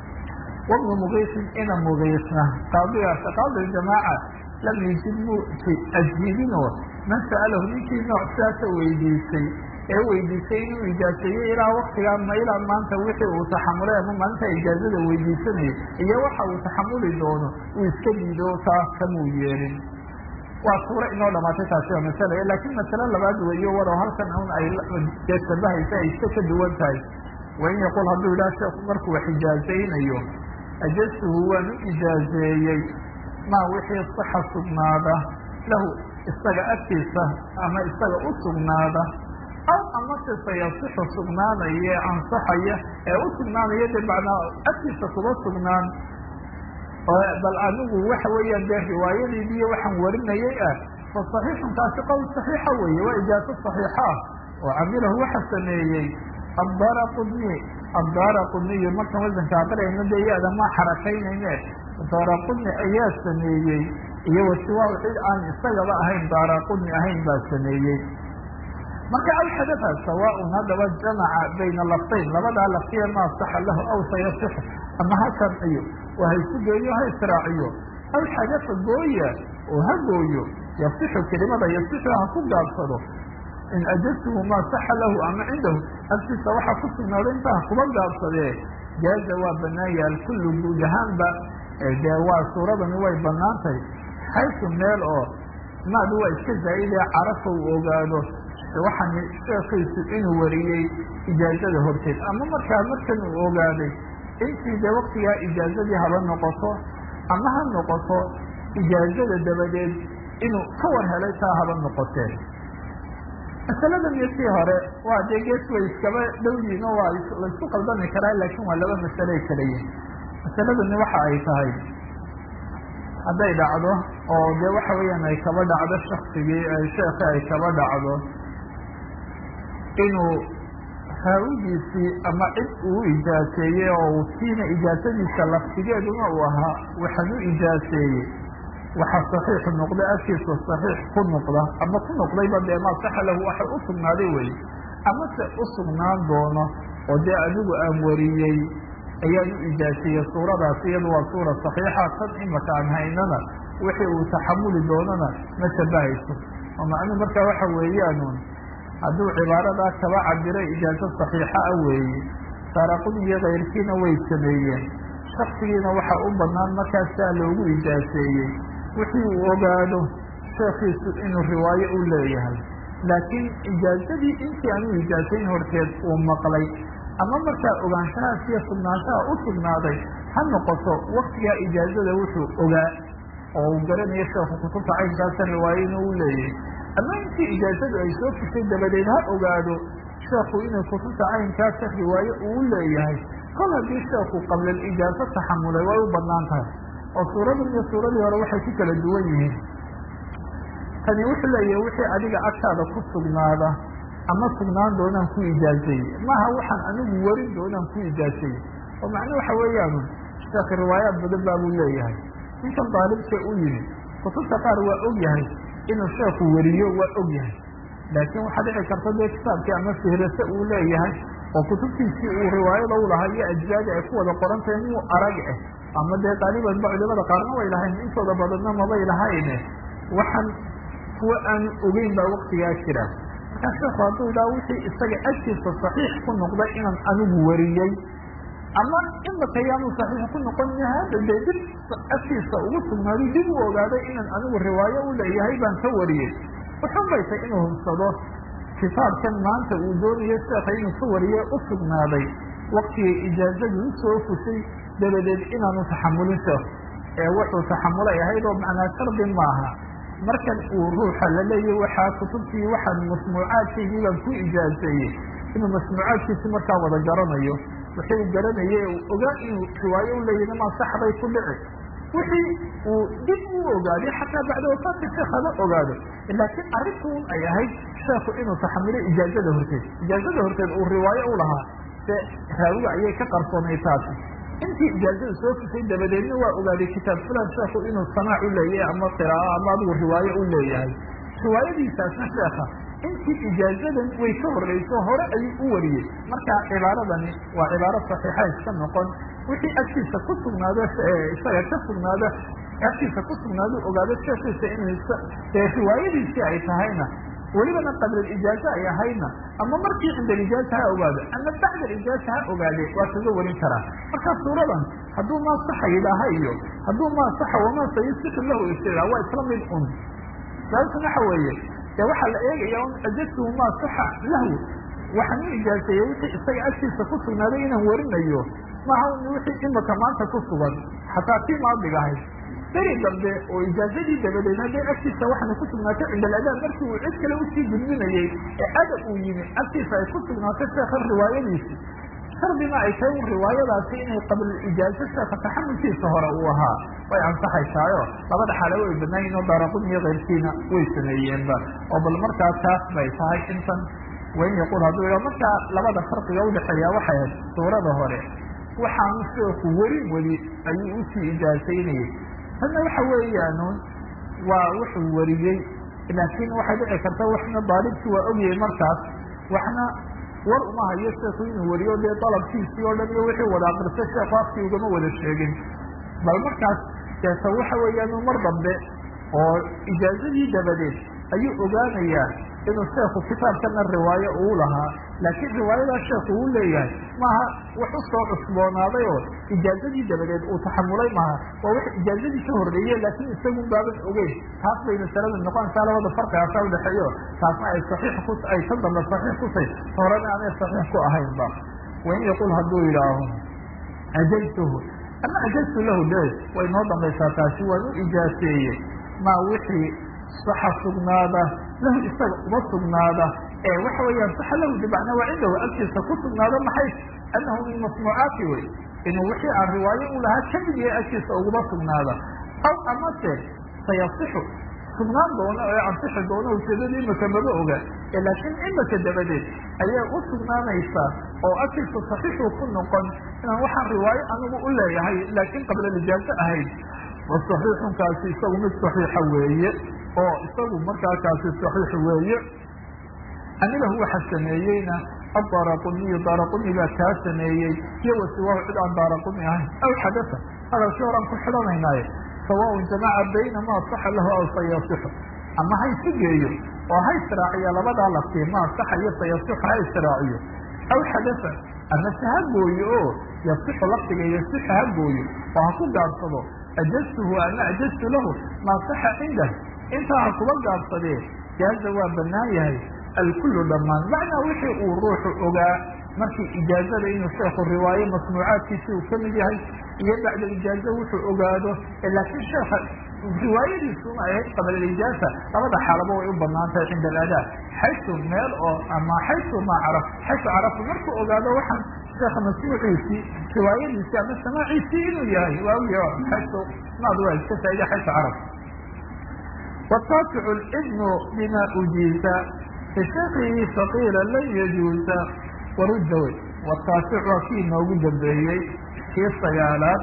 wabnu mugiisin ina mugiisna qaadigaas qaadi jamaaca lam yujib mu ajiibinoo man sa'alahu ninkii nooc sidaasa weydiisay ee weydiisay inuu ijaaseeyey ilaa waktigaa ma ilaa maanta wixii uu taxamulay ama maalinta ijaazada weydiisanayay iyo waxa uu taxamuli doono uu iska diido taas kamuu yeelin waa suuro inoo dhamaatay taasi waa masala laakiin masale labaad weeyo walow halkan un ay dee shabahaysa ay iska ka duwan tahay wain yaqul hadduu idhaha sheeku markuu wax ijaazaynayo ajastuhu waan u ijaazeeyey maa wixii saxa sugnaada lahu isaga agtiisa ama isaga u sugnaada aw amase sayasixu sugnaanaya ee ansaxaya ee u sugnaanaya de macnaa agtiisa kuba sugnaan bal anigu waxa weeyaan dee riwaayadiidiyo waxaan warinayay ah fa saxiixun taasi qowl saxiixa weeye waa ijaazo saxiixa ah oo camilahu waxa sameeyey addaara qudni addaara qudniyo markaan wasanka aqriyayno dee iyada ma xarakaynayne daara qudni ayaa sameeyey iyo wasiwaa cid aan isagaba ahayn daara qudni ahayn baa sameeyey marka alxadafa sawaaun haddaba jamaca bayna laftayn labadaa laftiya maa saxa lahu aw sayasixu ama ha sharciyo oo ha isu geeyo ha israaciyo aw xadafa gooya oo ha gooyo yasixu kelimada yasixu ha ku gaabsado in ajaztuhu maa saxa lahu ama cindahu agtiisa waxaa ku sugnaaday intaa kuba gaabsadee jaaza waa banaan yaha alkullu guud ahaanba dee waa suuradani way banaantay xaysu meel oo maadu waa iska zaa'idee carafa uu ogaado waxaan sheekiisu inuu wariyey ijaazada horteed ama markaa markan uu ogaaday intii dee waktigaa ijaazadii haba noqoto ama ha noqoto ijaazada dabadeed inuu ka war helay taa haba noqotee masaladan iyo sii hore waa dee gees way iskaba dhowyiin oo waa laysku qaldami karaa laakiin waa laba masale ay kala yihin masaladani waxa ay tahay hadday dhacdo oo dee waxa weeyaan ay kaba dhacdo shaksigii sheekhi ay kaba dhacdo inuu raawigiisii ama cid uu ijaaseeyey oo kiina ijaasadiisa laftigeeduna uu ahaa waxaan u ijaaseeyey waxaa saxiix noqda afkiisa saxiix ku noqda ama ku noqdayba dee maa saxa lahu waxa u sugnaaday weye amase u sugnaan doono oo dee adigu aan wariyey ayaan u ijaaseeyey suuradaas iyadu waa suura saxiixa tan imaka aan haynana wixii uu taxamuli doonana ma shabahayso oo macnuu markaa waxa weeyaanun hadduu cibaaradaa kaba cabiray ijaazo saxiixa ah weeye saaraqudi iyo kayrkiina way sameeyeen shaksigiina waxaa u banaan markaasaa loogu ijaaseeyey wixii uu ogaado sheekiisu inuu riwaayo u leeyahay laakiin ijaazadii intii aan u ijaasayn horteed uu maqlay ama markaa ogaanshahaas iyo sugnaanshaha u sugnaaday ha noqoto waktigaa ijaazada wuxuu ogaa oo uu garanayo sheekhu kutubta caynkaasa riwaayo inuu u leeyahay ama intii ijaazadu ay soo fushay dabadeed ha ogaado sheekhu inuu kutubta caynkaasa riwaayo uu leeyahay kol haddii sheekhu qabla ijaazo taxamulay way u banaan tahay oo suuradan iyo suuradii hore waxay ku kala duwan yihiin tani wuxuu leeyahay wixii adiga agtaada ku sugnaada ama sugnaan doonaan ku ijaazeeye maaha waxaan anigu warin doonaan ku ijaazeeye oo macnuu waxa weeyaan sheekh riwaayaad badan baa buu leeyahay ninkan daalibka u yimi kutubta qaar waa og yahay inuu sheekhu wariyo waa og yahay laakiin waxaa dhici karta dee kitaabkii ama fihrase uu leeyahay oo kutubtiisii uu riwaayada u lahaa iyo ajzaadi ay ku wada qoran tahay muu arag ah ama dee qaaliban ba culimada qaarna way lahayn intooda badanna mabay lahayne waxaan kuwa aan ogeyn baa waktigaa jira markaa sheekhu hadduu idhaha wixii isaga agtiisa saxiix ku noqday inaan anigu wariyey ama imaka yaanu saxiix ku noqon hada dee dib agtiisa ugu sugnaaday dib u ogaaday inaan anigu riwaayo u leeyahay baan ka wariyey wuxun bay tay inuu hubsado kitaabkan maanta uu doonayo sheekha inuu ka wariye u sugnaaday waktigay ijaazadii usoo fushay dabadeed inaanu taxamulin sheekh ee wuxuu taxamulay ahayd oo macnaa shardi maaha markan uu ruuxa la leeyahy waxaa kutubtii waxaan masmuucaadkaygii baan ku ijaazeeyey inuu masmuucaadkiisi markaa wada garanayo wixii uu garanayay uu ogaa inuu riwaayo u leeyahy maa saxbay ku dhici wixii uu dib u ogaaday xataa bacda wafaadka sheekh haba ogaado laakiin arrintuun ay ahayd sheekhu inuu taxamulay ijaazada horteed ijaazada horteed uu riwaayo u lahaa se raawiga ayay ka qarsoonay taasi intii ijaazada soo fusay dabadeedna waa ogaaday kitaab fulan sheekhu inuu samaac u leeyahay ama qiraa'o ama adigu riwaayo u leeyahay riwaayadiisaasna sheekha intii ijaazadan way ka horreyso hore ayuu u wariyey marka cibaaradani waa cibaaro saxiixa iska noqon wixii agtiisa ku sugnaado isaga ka sugnaado agtiisa ku sugnaado ogaado sheekiisa inuu dee riwaayadiisii ay tahayna welibana qablilijaaza ay ahaydna ama markii cinda alijaaza ha ogaado ama bacda alijaaza ha ogaade waa kaga warin karaa marka suuradan hadduu maa saxa yidhaaha iyo hadduu maa saxa wamaa sayusixu lahu istila waa isla mid un sababta waxa weeye dee waxaa la eegaya un ajatuhu maa saxa lahu waxaan u ijaazeeyey wixii isaga agtiisa ku sugnaaday inaan warinayo maaha wixii imaka maanta ku sugan xataa tii maadiga ahayd beri dambe oo ijaazadii dabadeed hadday agtiisa waxaana ku sugnaatay cinda aladaan markii uu cid kale usii gudbinayey ee adab uu yimi agtiisa ay ku sugnaatay sheekha riwaayadiisi shardina ay tahay un riwaayadaasi inay qablalijaazo sheekha taxamulkiisa hore uu ahaa way ansaxaysaayo labada xaale way banaayiin oo daaraqun iyo keyrkiina way sameeyeenba oo bal markaa taas bay tahay intan wain yaqul hadduu ih markaa labada farqiga udhexeeya waxay ahayd suurada hore waxaanu sheeku weli weli ayuu usii ijaazaynayay tanna waxa weeyaanun waa wuxuu wariyey laakiin waxay dhici karta waxna daalibkii waa ogyahay markaas waxna war uma hayo sheeku inuu wariyo dee dalabkiisii oo dhan iyo wixii wada aqriso sheeku afkii ugama wada sheegin bal markaas deeta waxa weeyaan mar dambe oo ijaazadii dabadeed ayuu ogaanayaa inuu sheekhu kitaabkana riwaayo uu lahaa laakiin riwaayadaa sheekhu uu leeyahay maaha wax u soo cusboonaaday oo ijaazadii dabadeed uu taxamulay maaha waa wax ijaazadii ka horreeye laakiin isagun baaban ogeyn taas bay masalada noqonaysaa labada farqigaasa udhexeeyo taasna ay saxiix ku ay ka dambe saxiix ku tahy horena aanay saxiix ku ahaynba wain yaqul hadduu yidhaaho ajaztuhu ama ajaztu lahu de way noo dambaysaa taasi waan u ijaaseeye maa wixii saxa sugnaada lahu isaga uma sugnaada ee waxa weeyaan saxa lahu bimacnaa waa cindahu agtiisa ku sugnaada maxay annahu min masnuucaati wey inuu wixii aan riwaayo u lahaa kamid yahay agtiisa uguma sugnaada aw amase sayasixu sugnaan doona ee ansixi doona ujeedada imaka maba oga ee laakiin imaka dabadeed ayaa u sugnaanaysaa oo agtiisa saxiixuu ku noqon inaan waxaan riwaayo anigu u leeyahay laakiin qabla lijaazo ahayd saxiixunkaasi isagu mid saxiixa weeye oo isagu markaa kaasi saxiix weeye anilahu waxa sameeyeyna adaraquniyu daraquni baa kaa sameeyey iyo wasiwaahu cid aan daraquni ahayn aw xadasa hadalkii horaan ku xidhanaynaaye sawaaun jamaca bayna maa saxa lahu aw sayasixu ama ha isu geeyo oo ha israaciyo labadaa laftii maa saxa iyo sayasixu ha israaciyo aw xadasa ama se ha gooyo oo yasixu lafdiga yasixu ha gooyo oo ha ku gaabsado ajaztuhu ama ajaztu lahu maa saxa cindah intaa ha kuba gaabsadee jaaza waa banaan yahay alkullu dhammaan macnaa wixii uu ruuxu ogaa markii ijaazada inuu sheekhu riwaayo masnuucaadkiisi uu kamid yahay iyo bacda ijaaza wuxuu ogaado laakiin sheekha riwaayadiisuna ay ahayd qabla ijaaza labada xaalaba way u banaan tahay cinda aladaa xaysu meel oo ama xaysu maa caraf xaysu carafu markuu ogaado waxaan sheekha masnuuciisii riwaayadiisii ama samaaciisii inuu yahay waa ogya xaysu maad waa iska faaida xaysu caraf wataasicu lidnu bima ujiisa bishakihi faqiila lan yajuusa warudda wey wataasic waa kii inoogu dambeeyey kii sagaalaad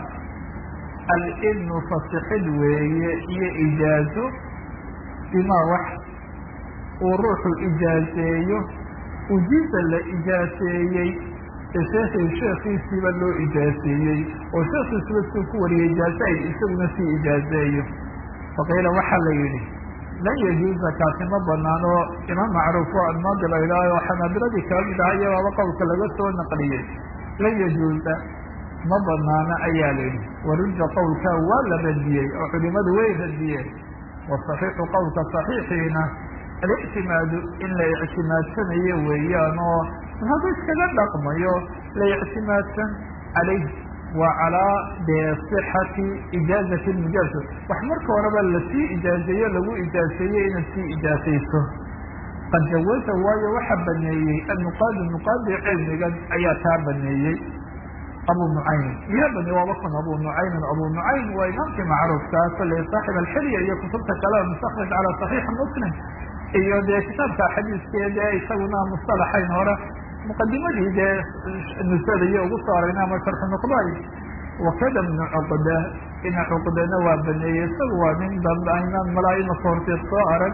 alidnu fasixid weeye iyo ijaazo bimaa wax uu ruuxu ijaazeeyo ujiisa la ijaaseeyey sheekhi sheekhiisiiba loo ijaaseeyey oo sheekhiisiba suu ku wariyey ijaaze ay isaguna sii ijaazeeyo faqiila waxaa la yidhi lan yajuuza kaasi ma banaano imaam macruuf oo admaadi la yidhaaho oo xanaabiladii kala mid aha iyabaaba qowlka laga soo naqliyey lan yajuuza ma banaano ayaa la yidhi warudda qowlka waa la radiyey oo culimadu way radiyeen wasaxiixu qowlka saxiixiina alictimaadu in la ictimaadsanayo weeyaan oo hadduu iskaga dhaqmayo la ictimaadsan calayh waa calaa dee sixati ijaazati mujaasa wax marka horeba lasii ijaazeeyo lagu ijaaseeyey inaad sii ijaasayso qad jawaza waayo waxaa baneeyey annuqaadi nuqaadi cilmigan ayaa taa baneeyey abu nucaym yaa bane waaba kun abu nucaymin abu nucaym waa imaamkii macruufkaa kolley saaxib alxilya iyo kutubta kale mustakraj calaa saxiixi muslim iyo dee kitaabka xadiiskee dee isaguna mustalaxayn hore muqadimadii dee nusada iyo ugu soo aragna ama sharxu nuqday wakada bnu cuqda ina cuqdana waa baneeyey isagu waa nin dambe aynaan malaaimaka horteed soo arag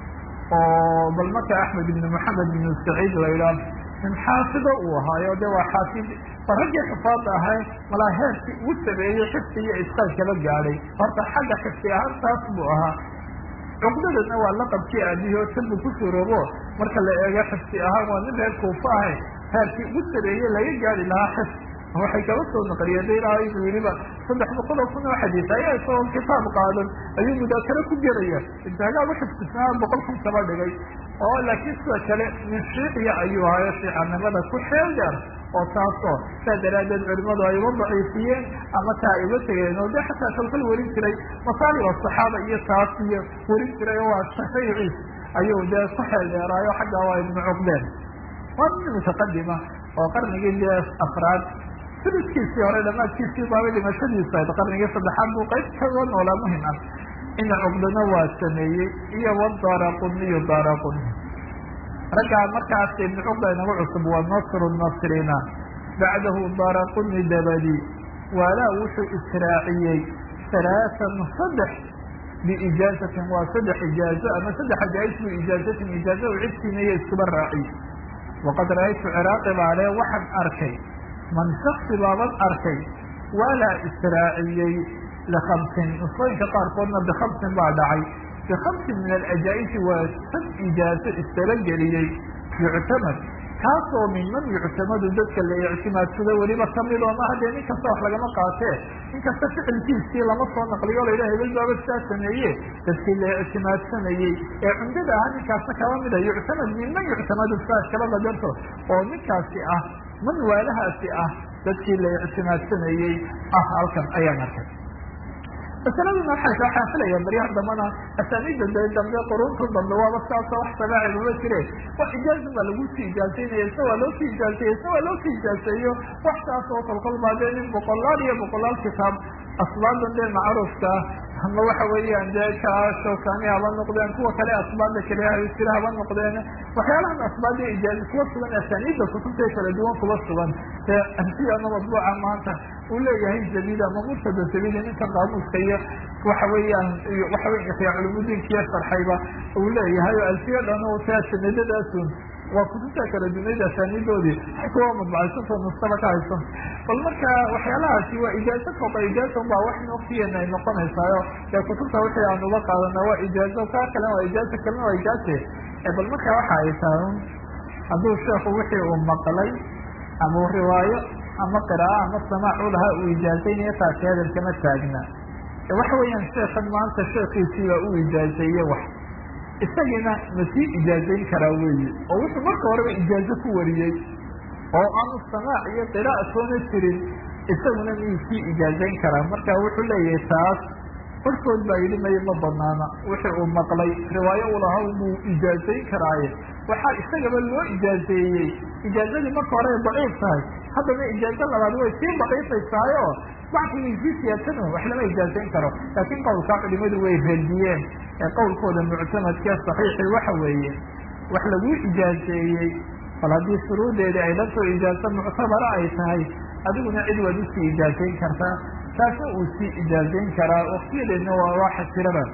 oo bal marka axmed ibn maxamed ibn saciid la yidhaah nin xaafido uu ahaayo de waa xaafid ba raggii xufaada ahay malaa heerkii ugu sameeyey xifdi iyo iskaal kala gaadhay horta xagga xifdi ahaan taas buu ahaa cuqdadana waa laqabkii aabihii oo tanbu ku suroobo marka la eego xifdi ahaan waa nin reer kuufa ahay heerkii ugu sameeyey laga gaari lahaa xifd waxay kala soo naqliyeen de ilaaha inuu yidhiba saddex boqol oo kun oo xadiis ayaa isagoo kitaab qaadan ayuu mudaakaro ku gelaya intaagaa uxifdisnaa boqol kun kaba dhigay oo laakiin sida kale min shiiciya ayuu ahayo shiicanimada ku xeel dheer oo taasoo saa daraaddeed culimadu ay uga daciifiyeen ama taa ay uga tegeen oo de xataa kalkal werin jiray masaalib asaxaaba iyo taas iyo werin jiray oo waa shafayciis ayuu dee ku xeel dheeraayo xaggaa waa ibnu cuqdeen waa nin mutaqadima oo qarnigii dee afraad suluskiisii hore dhamaadkiisii baaba dhimashadiisa ayd qarnigii saddexaad buu qayb kaga noolaa muhim ah ina cuqdana waa sameeyey iyo wadaaraquniyo daaraquni raggaa markaas ibnu cuqda inagu cusub waa nasru nasrina bacdahu daaraquni dabadi waalaa wuxuu israaciyey halaatan saddex biijaazatin waa saddex ijaazo ama saddex ajaa-is bu ijaazatin ijaaza u cidsiinaya iskuba raaciy waqad ra-aytu ciraaqi baale waxaan arkay man shaksi baaban arkay waalaa israaciyey likamsin nusooyinka qaarkoodna bikamsin baa dhacay bikamsin min alajaa-isi waa sad ijaazo isdalageliyey yuctamad kaasoo minman yuctamadu dadka la ictimaadsado weliba kamid oo ma haddee nin kasta wax lagama qaatee nin kasta ficilkiisii lama soo naqliyo layidhaha hebel baaba sidaa sameeye dadkii la ictimaadsanayey ee cumdada ahaa ninkaasna kaba mida yuctamad minman yuctamadu saas kaba qadarto oo ninkaasi ah man waalahaasi ah dadkii la ictimaadsanayey ah halkan ayaan arkay masaladuna waxay kaa xaafilaya baryaha dambana asaaniida de dambe qurunta dambe waaba saasoo wax sabaaci mama jire wax ijaazun baa lagu sii ijaazeynaya isna waa loo sii ijaazeeye isna waa loo sii ijaazeeyo wax saas oo kolkol baa dee nin boqolaal iyo boqolaal kitaab asbaadan dee macruufka ama waxa weeyaan dee ka shawkani haba noqdeen kuwa kale asbaadda kale jira haba noqdeen waxyaalahan asbaadda ijaaza kuwa sugan asaaniidda kutubta kala duwan kuba sugan dee amsiyana madbuuca maanta uu leeyahay zabid ama murtada zabidi ninka qaamuuska iyo waxa weeyaan waxa wey ixyaa culumudiinkiiyo sharxayba uu leeyahay oo alfiya dhan oo taa sanadadaasun waa kutubta kala dunayd asaaniidoodii kuwa madbacaysantoo nustaba ka haysan bal marka waxyaalahaasi waa ijaazo kooba ijaaza baa wax noktiyeena ay noqonaysaayo dee kutubta wixii aan uga qaadana waa ijaazo kaa kalena waa ijaazo kalena waa ijaaze bal marka waxa ay tahay hadduu sheekhu wixii uu maqlay ama riwaayo ama qira'a ama samaac u lahaa uu ijaazaynayo taasi hadal kama taagna waxa weeyaan sheekan maanta sheekiisii baa u ijaazeeye wax isagiina ma sii ijaazayn karaa weeye oo wuxuu marka horeba ijaazo ku wariyey oo aanu samaac iyo qira'a soona jirin isaguna miyuu sii ijaazayn karaa marka wuxuu leeyahay taas barkood baa yidhi maye ma banaana wixii uu maqlay riwaayo uu lahaa buu ijaazayn karaaye waxaa isagaba loo ijaazeeyey ijaazadii marka hore ay daciif tahay haddana ijaazo labaad way sii baqiisaysaayo bacdigay sii siyaadsan wax lama ijaazayn karo laakiin qowlkaa culimadu way reediyeen ee qowlkooda muctamadkee saxiixi waxa weeye wax laguu ijaazeeyey bal haddii shuruudeedii ay dhanto ijaazo muctabara ay tahay adiguna cid waad usii ijaazayn kartaa taasna uu sii ijaazayn karaa waktiyadeedna waa waxa jiraba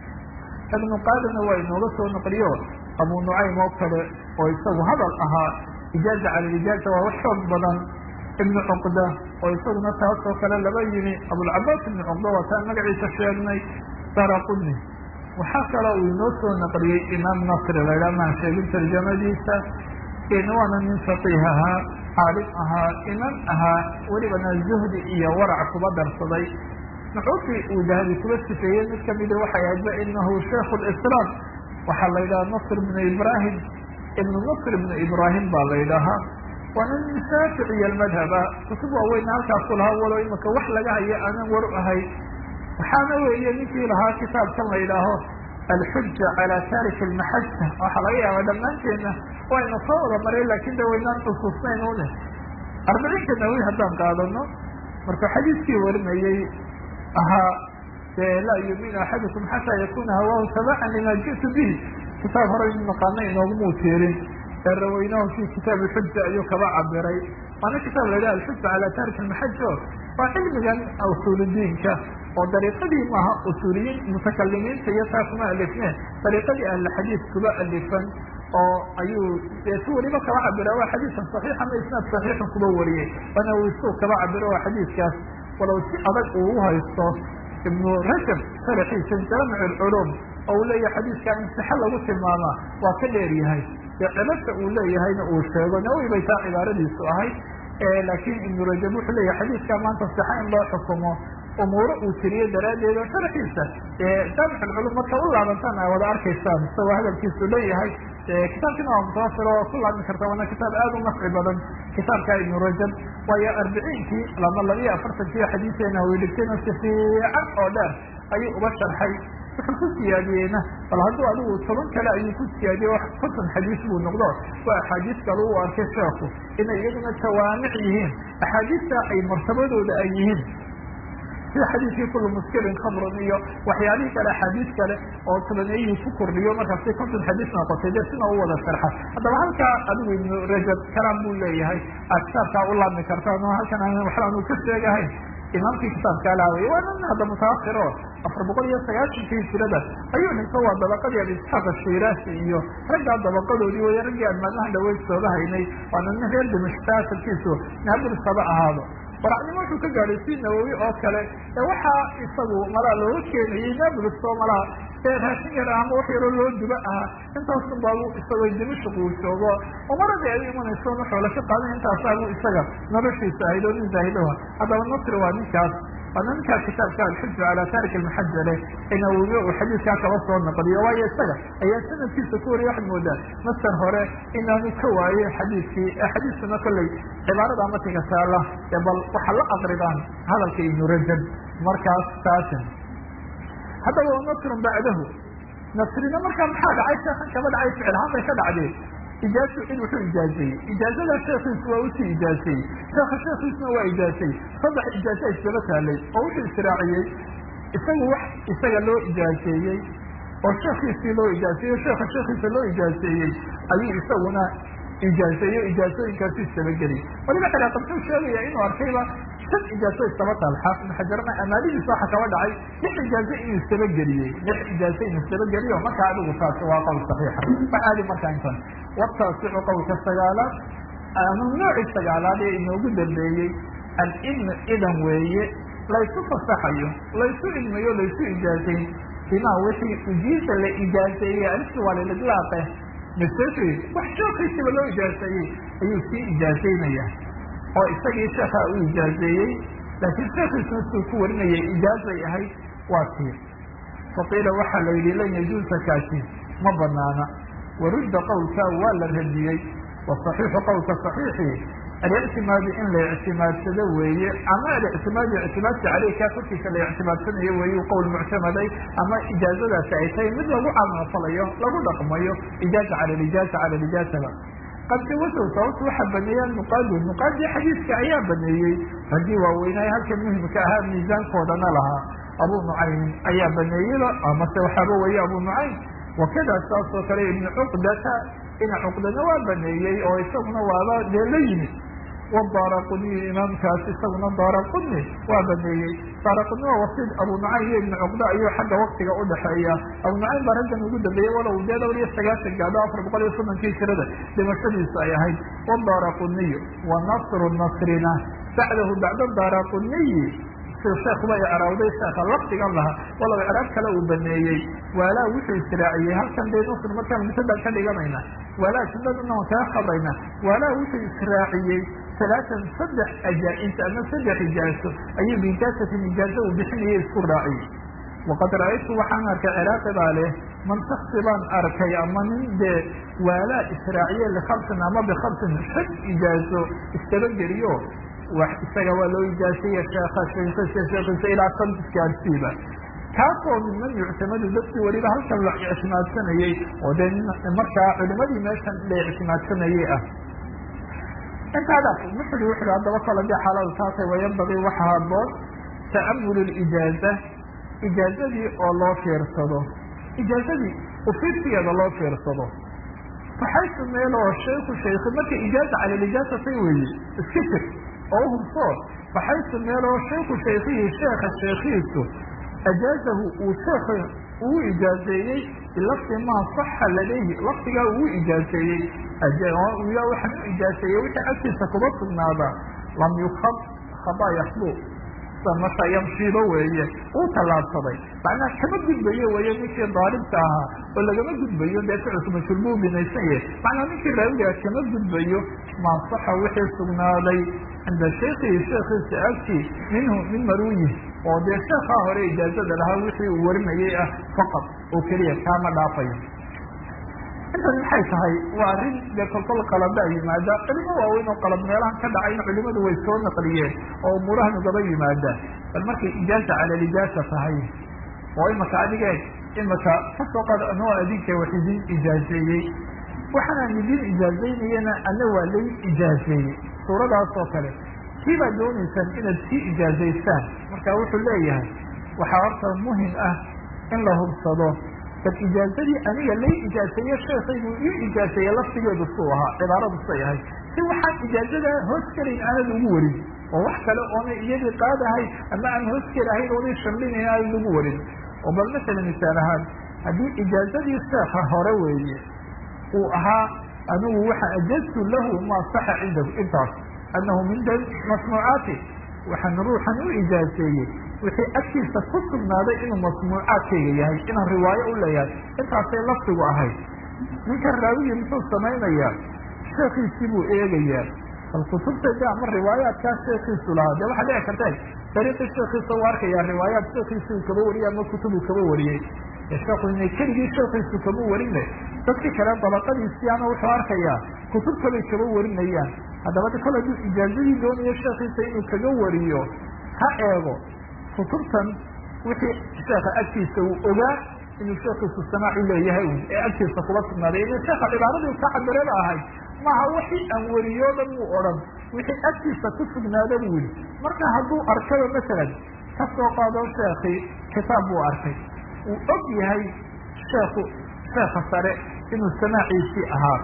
ibnu qaadimna waa inooga soo noqliyo abu nucaym oo kale oo isagu hadal ahaa ijaaza cala lijaaza waa wax xoog badan ibnu cuqda oo isaguna taas oo kale laba yimi abulcabaas ibnu cuqda waa taan magaciisa sheegnay daraquni waxaa kaloo uu inoo soo naqliyey imaam nasri laydhaa maan sheegin tarjamadiisa waana nin faqiih ahaa caalim ahaa imaam ahaa welibana zuhdi iyo warac kuba darsaday nuxuutii uu dahabi kuba sifeeyey mid kamida waxay ahayd ba inahu shaikhu lislaam waxaa la yidhaha nasr ibnu ibrahim ibnu nasr ibnu ibrahim baa la yidhaahaa waana nin shaaficiya almadhaba kutub waaweyn halkaas ku lahaa walo imaka wax laga hayo aanan war u ahay waxaana weeye ninkii lahaa kitaabkan la yidhaaho alxuja calaa tarik almaxaja waxaa laga yaaba dhammaanteedna wayna soo wada maray laakin de waynaan xusuusnayn une arbiciinka nawi haddaan qaadano markuu xadiiskii warinayey ahaa de laa yuminu axadukum xataa yakuna hawaahu tabacan lima ji'tu bihi kitaab hore naqaana inoogumuu tiirin ee raweynahu fi kitaab alxuja ayuu kaba cabiray waana kitaab la yidhaha alxuja calaa tarik almaxaja waa cilmigan usuuludiinka oo dariiqadii maaha usuuliyiin mutakalimiinta iyo taasuma alifne dariiqadii ahlixadiis kuba alifan oo ayuu si weliba kaba cabira waa xadiisan saxiix ama isnaad saxiixan kuba wariyey waana uu isuu kaba cabiro waa xadiiskaas walow si adag uu uhaysto ibnu rajab sharaxiisa jaamic alculuum oo uu leeyahay xadiiskaa in sixa lagu tilmaamaa waa ka dheer yahay dee cilada uu leeyahayna uu sheego nawowi bay taa cibaaradiisu ahay laakiin ibnu rajab wuxuu leeyahay xadiiskaa maanta sixa in loo xukumo umuuro uu tiriyo daraaddeed oo sharxiisa jaamic alculum marka u laabantaan a wada arkaysaan isagoo hadalkiisu leeyahay kitaabkiina waa mutawafir oo ku laabmi karta waana kitaab aada u nafci badan kitaabka ibnu rajab waayo arbiciinkii lama labiyo afartankii xadiiseena uu dhigtayna si fiican oo dheer ayuu uga sharxay wuxuu ku siyaadiyeyna bal hadduu adigu toban kale ayuu ku siyaadiyey konton xadiis buu noqdo waa axaadiis kale u arkay sheeku inay iyaguna jawaamic yihiin axaadiista ay martabadooda ay yihiin sida xadiiskii kulu muskirin khamrun iyo waxyaalihii kale axaadiis kale oo tabaneeyihii ku kordhiyo markaasi konton xadiis noqotay dee sina u wada sharxa haddaba halkaa adigu ibnu rajab kalaam buu leeyahay aad kitaabkaa u laabmi kartaan oo halkan aan waxba aanu ka sheegahayn imaamkii kitaabkaa laaway waa nin hadda mutaakir oo afar boqol iyo sagaashankii hijirada ayuu dhinto waa dabaqadii abi isxaaq ashiraasi iyo raggaa dabaqadoodii way raggii aan maalmahan dhaweyd sooga haynay waana nin reer dimashka asalkiisu naabulis haba ahaado waracnimo wuxuu ka gaadhay si nawowi oo kale ee waxaa isagu malaa looga keenayey nabulis oo malaa ee raashin yar ama wax yaroo loo duba ahaa intaasun baabu isagoo dimashq uu joogo oo maradii ay imanayso wuxuu la ka qaadan intaasaabu isaga noloshiisa ahayd oo nin zaahidoha haddaba nasri waa ninkaas waana ninkaa kitaabka alxuja calaa tarik almaxaja leh ee nawowi uu xadiiskaa kaba soo naqliyo waayo isaga ayaa sanadkiisa ku wariya waxaad moodaa masar hore inaanu ka waaye xadiiskii xadiiskuna kolley cibaarada matiga taala ee bal waxa la aqridaan hadalka ibnu rajab markaas taasin haddaba nasrun bacdahu nasrina markaa maxaa dhacay sheekan kaba dhacay ficil ahaan bay ka dhacdeen ijaazu in wuxuu ijaazeeyey ijaazada sheekiisu waa usii ijaazeeyey sheeka sheekiisuna waa ijaazeeyey saddex ijaaza isdaba taalay oo wuxuu israaciyey isagu wax isaga loo ijaazeeyey oo sheekiisii loo ijaazeeyey sheeka sheekiisa loo ijaazeeyey ayuu isaguna ijaazeeyo ijaazooyinkaasu isdabageliyay waliba xiraaq muxuu sheegaya inuu arkayba shan ijaazo isdaba taal xaafid xajarna amaalidiisa waxa kaba dhacay lix ijaazo inuu isdabageliyey lix ijaazo inuu isdabageliyo markaa adigu taasi waa qowl saxiixa wax aadi markaa intan wataasicu qowlka sagaalaad ama noocii sagaalaad ee inoogu dambeeyey alibnu idan weeye laysu fasaxayo laysu idmayo laysu ijaazayn bimaa wixii ujiisa la ijaazeeyey aliftu waa lilidlaaqe mase wax sheekiisiba loo ijaazeeyey ayuu sii ijaazaynaya oo isagii sheekaa u ijaazeeyey laakiin sheekiisuna suu ku warinayay ijaazay ahayd waa tii faqiila waxaa la yidhi lan yajuusa kaasi ma banaana warudda qowlkaa waa la radiyey wasaxiixu qowlka saxiixi alictimaadi in la ictimaadsado weeye ama alictimaadi ictimaadka caleykaa korkiisa la ictimaadsanayo weeye qowl muctamaday ama ijaazadaasi ay tahay mid lagu camalfalayo lagu dhaqmayo ijaaza cala lijaaza cala lijaazaba qad jawasow sababta waxaa baneeya nuqaadu nuqaadii xadiiska ayaa baneeyey raggii waaweynaaye halkan muhimka ahaa miisaankoodana lahaa abu nucaym ayaa baneeyeyba amase waxaaba weeye abu nucaym wakada saas oo kale ibnu cuqdata ina cuqdana waa baneeyey oo isaguna waaba dee la yimid wadaara quniy imaamkaas isaguna daara quni waa baneeyey daara quni waa wasiid abu nucaym iyo ibnu cuqda ayuu xagga waktiga udhaxeeya abu nucaym baa raggan ugu dambeeyey walow dee dhowr iyo sagaashan gaado afar boqol iyo soddonkii jirada dhimashadiisu ay ahayd wadaara quniy wa nasru nasrina bacdahu bacda daara quniyi sheekuba icraawday sheeka lafdigan lahaa walow icraab kale uu baneeyey waalaa wuxuu israaciyey halkan dee nusr markaan mutadan ka dhiganayna waalaa jumladana waan kaga qabrayna waalaa wuxuu israaciyey alaatan saddex ajaa-int ama saddex ijaaso ayuu biijaasatin ijaazo uu bixinayay isku raaciyey waqad ra-aytu waxaan arkay ciraaqi baa leh man shaksi baan arkay ama nin dee waalaa israaciye likhamsin ama bikhamsin shan ijaazo istabageliyo wax isaga waa loo ijaasaya sheeka sheekisa sheekisa ilaa santis gaarsiiba kaasoo miman yuctamadu dadkii weliba halkan la ictimaadsanayey oo dee markaa culimadii meeshan la ictimaadsanayey ah intaadaas muxuri wuxu haddaba kala dee xaaladu taasay wayambagii waxa haboon ta'amulu lijaaza ijaazadii oo loo fiirsado ijaazadii ufiirsigeeda loo fiirsado faxaysu meel oo shayku shayku marka ijaaza cala lijaazatay weeye iska jir oo uhubsoo faxaysu meel oo shayku shaykihi sheeka sheekiisu ajaazahu uu sheeka uu ijaazeeyey bilafdi maa saxa ladayhi lafdigaa uu ijaazeeyey ya waxaan u ijaazeeyey wixii agtiisa kuba sugnaada lam yukab khaba yakbu marka yamshiibo weeye uu tallaabsaday macnaha kama gudbayo weeye ninkii daalibka ahaa oo lagama gudbayo dee ficilku mashhuur buu binaysan yahay macnaa ninkii raawigaa kama gudbayo maa saxa wixii sugnaaday cinda shaykihi sheekiisa agtii minhu min maruuyi oo dee sheekaa hore ijaazada lahaa wixii uu warinayay ah faqad oo keliya kaama dhaafayo intan maxay tahay waa arrin dee kolkol qalada yimaada culimo waaweyn oo qalad meelahan ka dhacayna culimadu way soo naqliyeen oo umuurahan ugaba yimaadaan bal markay ijaaza cala lijaasa tahay oo imaka adigee imaka kasoo qaad anoo adinka wax idin ijaazeeyey waxaanaan idin ijaazeynayana ana waa lay ijaazeeyey suuradaas oo kale kii baad doonaysaan inaad sii ijaazaysaan marka wuxuu leeyahay waxaa horta muhim ah in la hubsado bal ijaazadii aniga lay ijaaseeye sheekaygu ii ijaaseeye laftigeedu suu ahaa cibaaradu say ahay si waxaan ijaazada hoos gelayn aanad ugu warin oo wax kale oonay iyadii qaadahay ama aan hoos gelahayn oonay shamlinayn aanad ugu warin oo bal masala misaal ahaan haddii ijaazadii sheeka hore weeye uu ahaa anigu waxa ajaztu lahu maa saxa cindahu intaas annahu min masnuucaati waxaan ruuxan u ijaaseeyey wixii agtiisa ku sugnaaday inuu masmuucaadkayga yahay inaan riwaayo u leeyahay intaasay lafdigu ahayd ninkan raawigii muxuu samaynayaa sheekiisii buu eegayaa bal kutubtayda ama riwaayaadkaa sheekiisu lahaa dee waxaa dhici karta dariiqii sheekiisa u arkayaa riwaayaad sheekiisi uu kaba wariyey ama kutub uu kaba wariyey sheeku inay keligii sheekiisu kama warine dadkii kale dabaqadiisii ama wuxuu arkayaa kutub kaley kaba warinayaan haddaba de kol hadduu ijaazadii doonayo sheekiisa inuu kaga wariyo ha eego kutubtan wixii sheeka agtiisa uu ogaa inuu sheekiisu samaac u leeyahay un ee agtiisa kuba sugnaaday ina sheeka cibaaradii ka cabirada ahayd maaha wixii aan wariyo dhan wuu odhan wixii agtiisa ku sugnaada buu yihi marka hadduu arkaba masalan ka soo qaado sheekii kitaab buu arkay uu og yahay sheeku sheeka sare inuu samaaciisii ahaa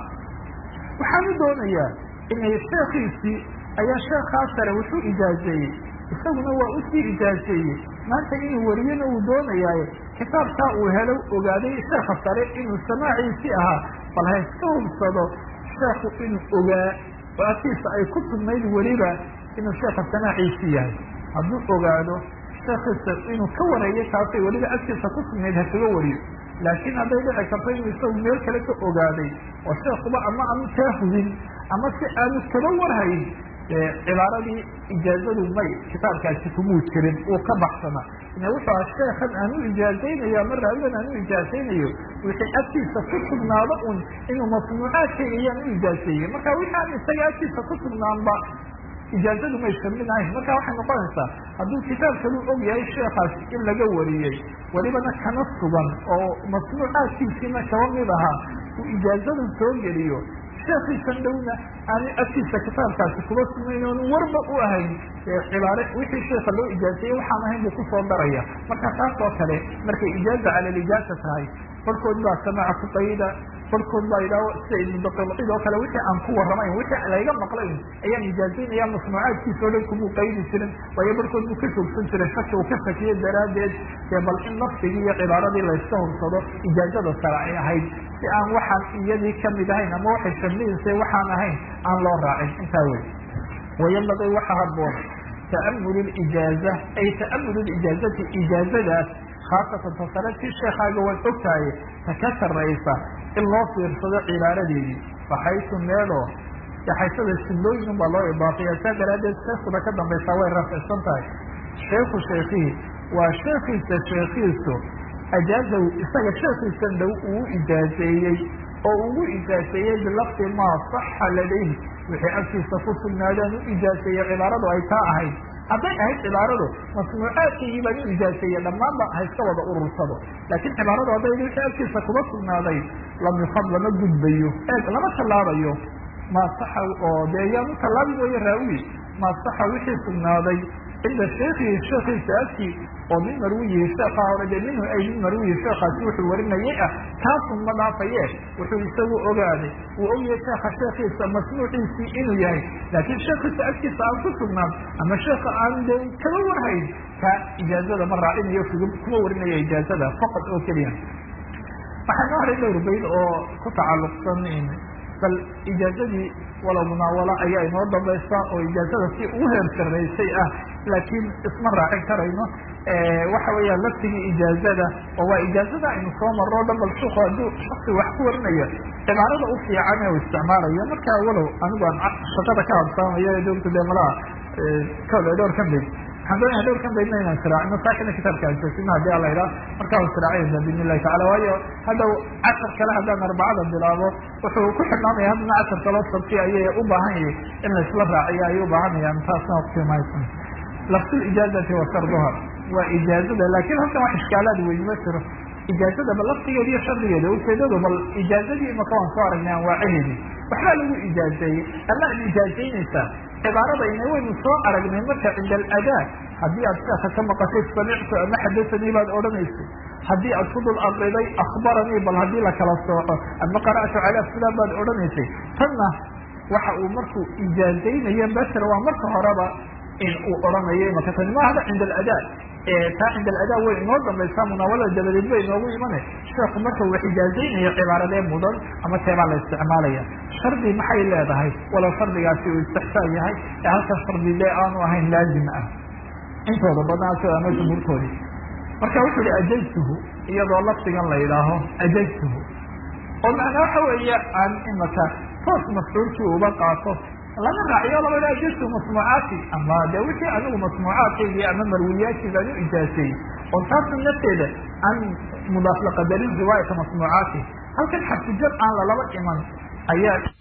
waxaanu doonayaa inay sheekiisii ayaa sheekaa sare wuxuu ijaazeeyey isaguna waa usii ijaazeeyey maanta inuu wariyana uu doonayaaye kitaabkaa uu helo ogaaday sheeka sare inuu samaaciisii ahaa bal ha iska hubsado sheeku inuu ogaa oo agtiisa ay ku sugnayd weliba inuu sheeka samaaciisii yahay hadduu ogaado sheekiisa inuu ka wareeyo taasay weliba agtiisa ku sugnayd ha kaga wariyo laakiin hadday dhici karto inuu isagu meel kale ka ogaaday oo sheekuba ama aanu kaa hubin ama si aanu kaba warhayn cibaaradii ijaazadu may kitaabkaasi kumuu jirin uu ka baxsana ina wuxuu aha sheekan aan u ijaazaynayo ama raawidan aan u ijaazaynayo wixii agtiisa ku sugnaado un inuu masnuucaadkayga ayaan u ijaazeeyey marka wixii aan isaga agtiisa ku sugnaanba ijaazadu may shaminahayn marka waxay noqonaysaa hadduu kitaab kalu og yahay sheekaas in laga wariyey welibana kana sugan oo masnuucaadkiisiina kaba mid ahaa uu ijaazadu soo geliyo sheekiisan dhowna aani agtiisa kitaabkaasi kuba sunayn oon warba u ahayn cibaare wixii sheeka loo ijaaziyey waxaan ahayn buu kusoo daraya marka taas oo kale markay ijaaza cala lijaaza tahay barkood baa samaaca ku qayda barkood baa idhaaho sida ibnudaqilcid oo kale wixii aan ku warramayn wixii layga maqlayn ayaan ijaazaynaya masnuucaadkiisa o dhan kumuu qaydi jirin waayo barkood buu ka joogsan jiray shaki uu ka shakiye daraaddeed dee bal in lafdigii iyo cibaaradii layska hursado ijaazada sare ay ahayd si aan waxaan iyadii kamid ahayn ama waxay shamlihiisa waxaan ahayn aan loo raacin intaa wey wayambaqii waxa haboon ta'amul lijaaza ay ta'amul lijaazati ijaazadaas khaasatan tasareedkii sheekaaga waad ogtahay ta ka sarraysa in loo fiirsado cibaaradeedii baxaysu meeloo yaxaysada sullooyin baa loo idaafaya saa daraaddeed sheekuda ka dambaysaa way rafcsan tahay sheeku sheekihii waa sheekiisa sheekiisu ajaazahu isaga sheekiisan dhow uu ijaazeeyey oo ugu ijaazeeyey bilafdi maa saxa ladayhi wixii agtiisa ku sugnaadaan u ijaazeeyey cibaaradu ay taa ahayd hadday ahayd cibaaradu masnuucaadkaygii baan u ijaazeeye dhammaanba hayska wada urursado laakiin cibaaradu hadday wixii agtiisa kuma sugnaaday lam yufad lama gudbayo eeg lama tallaabayo maa saxa oo dee yaanu tallaabi mooye raawi maa saxa wixii sugnaaday cinda sheekihi sheekiisa agtii oo min marwiyihi sheekha hore dee minhu ay min marwiyihi sheekaasi wuxuu warinayay ah kaasun ma dhaafaye wuxuu isagu ogaaday uu ogyahay sheeka sheekiisa masnuuciisii inuu yahay laakiin sheekiisa agtiisa aan ku sugnaan ama sheeka aan de kama warhayn ka ijaazada ma raacinayo kuma warinaya ijaazada faqad oo keliya waxaa noo haray dhowr bayd oo ku tacalluqsan bal ijaazadii walow munaawalo ayaa inoo dambaysa oo ijaazada si ugu heer sarraysay ah laakiin isma raacin karayno waxa weeyaan laftigii ijaazada oo waa ijaazada aynu soo marro dhan bal shuku hadduu shaksi wax ku warinayo cibaarada u fiican ee u isticmaalayo markaa walow anigu aan shaqada ka habsaamayo ee dowlta dee malaha kole dhowr kan bayd waxaan doonaya dhowr kan baydna inaan siraacino saakina kitaabka aan joogtino hadii ala idhaha markaa u siraacayna biidn illahi tacala waayo haddaw cashar kale haddaan arbacada bilaabo wuxuu ku xidhnaanaya haddana cashar kaloo sabti ayay u baahan yahay in la isla raaciyo ayay u baahanayaan taasna waqti maysan lafsul ijaazati wa sharduha waa ijaazada laakiin halkan wax ishkaalaad weyn ma jiro ijaazada bal laftigeeda iyo shardigeeda ujeedadu bal ijaazadii imaka waan soo aragnay anwaacaheedii waxbaa lagu ijaazeeyey ama ad ijaazaynaysaa cibaaradayna waynu soo aragnay marka cinda aladaa haddii aad sheeka ka maqashay samictu ama xadasanii baad odhanaysay haddii aad ku dul aqriday akhbaranii bal haddii lakala sooco ama qara'tu calaa fulan baad odhanaysay tanna waxa uu markuu ijaazaynayo basr waa marka horeba in uu odhanayo imaka tani ma hada cinda aladaa taa cinda aladaa way inoo dambaysaa munaawalada dabadeed bay inoogu imana sheeku marka wax ijaazaynayo cibaaradee mudan ama teebaa la isticmaalaya shardi maxay leedahay walow shardigaasi uu istixsaan yahay ee halka shardi dee aanu ahayn laazim ah intooda badnaa ama jumhuurkoodii marka wuxuu ihi ajaztuhu iyadoo lafdigan la yidhaaho ajaztuhu oo macnaa waxa weeye aan imaka toos mafcuulkii uba qaato lama raaciyo laba dha ajaztu masnuucaati ama de wixii anigu masnuucaadkaygii ama marwiyaadkii baan u ijaaseeyey oo taasna nafteeda an mudaaf laqadarin riwaayata masnuucaati halkan xarfujar aan lalaba iman ayaa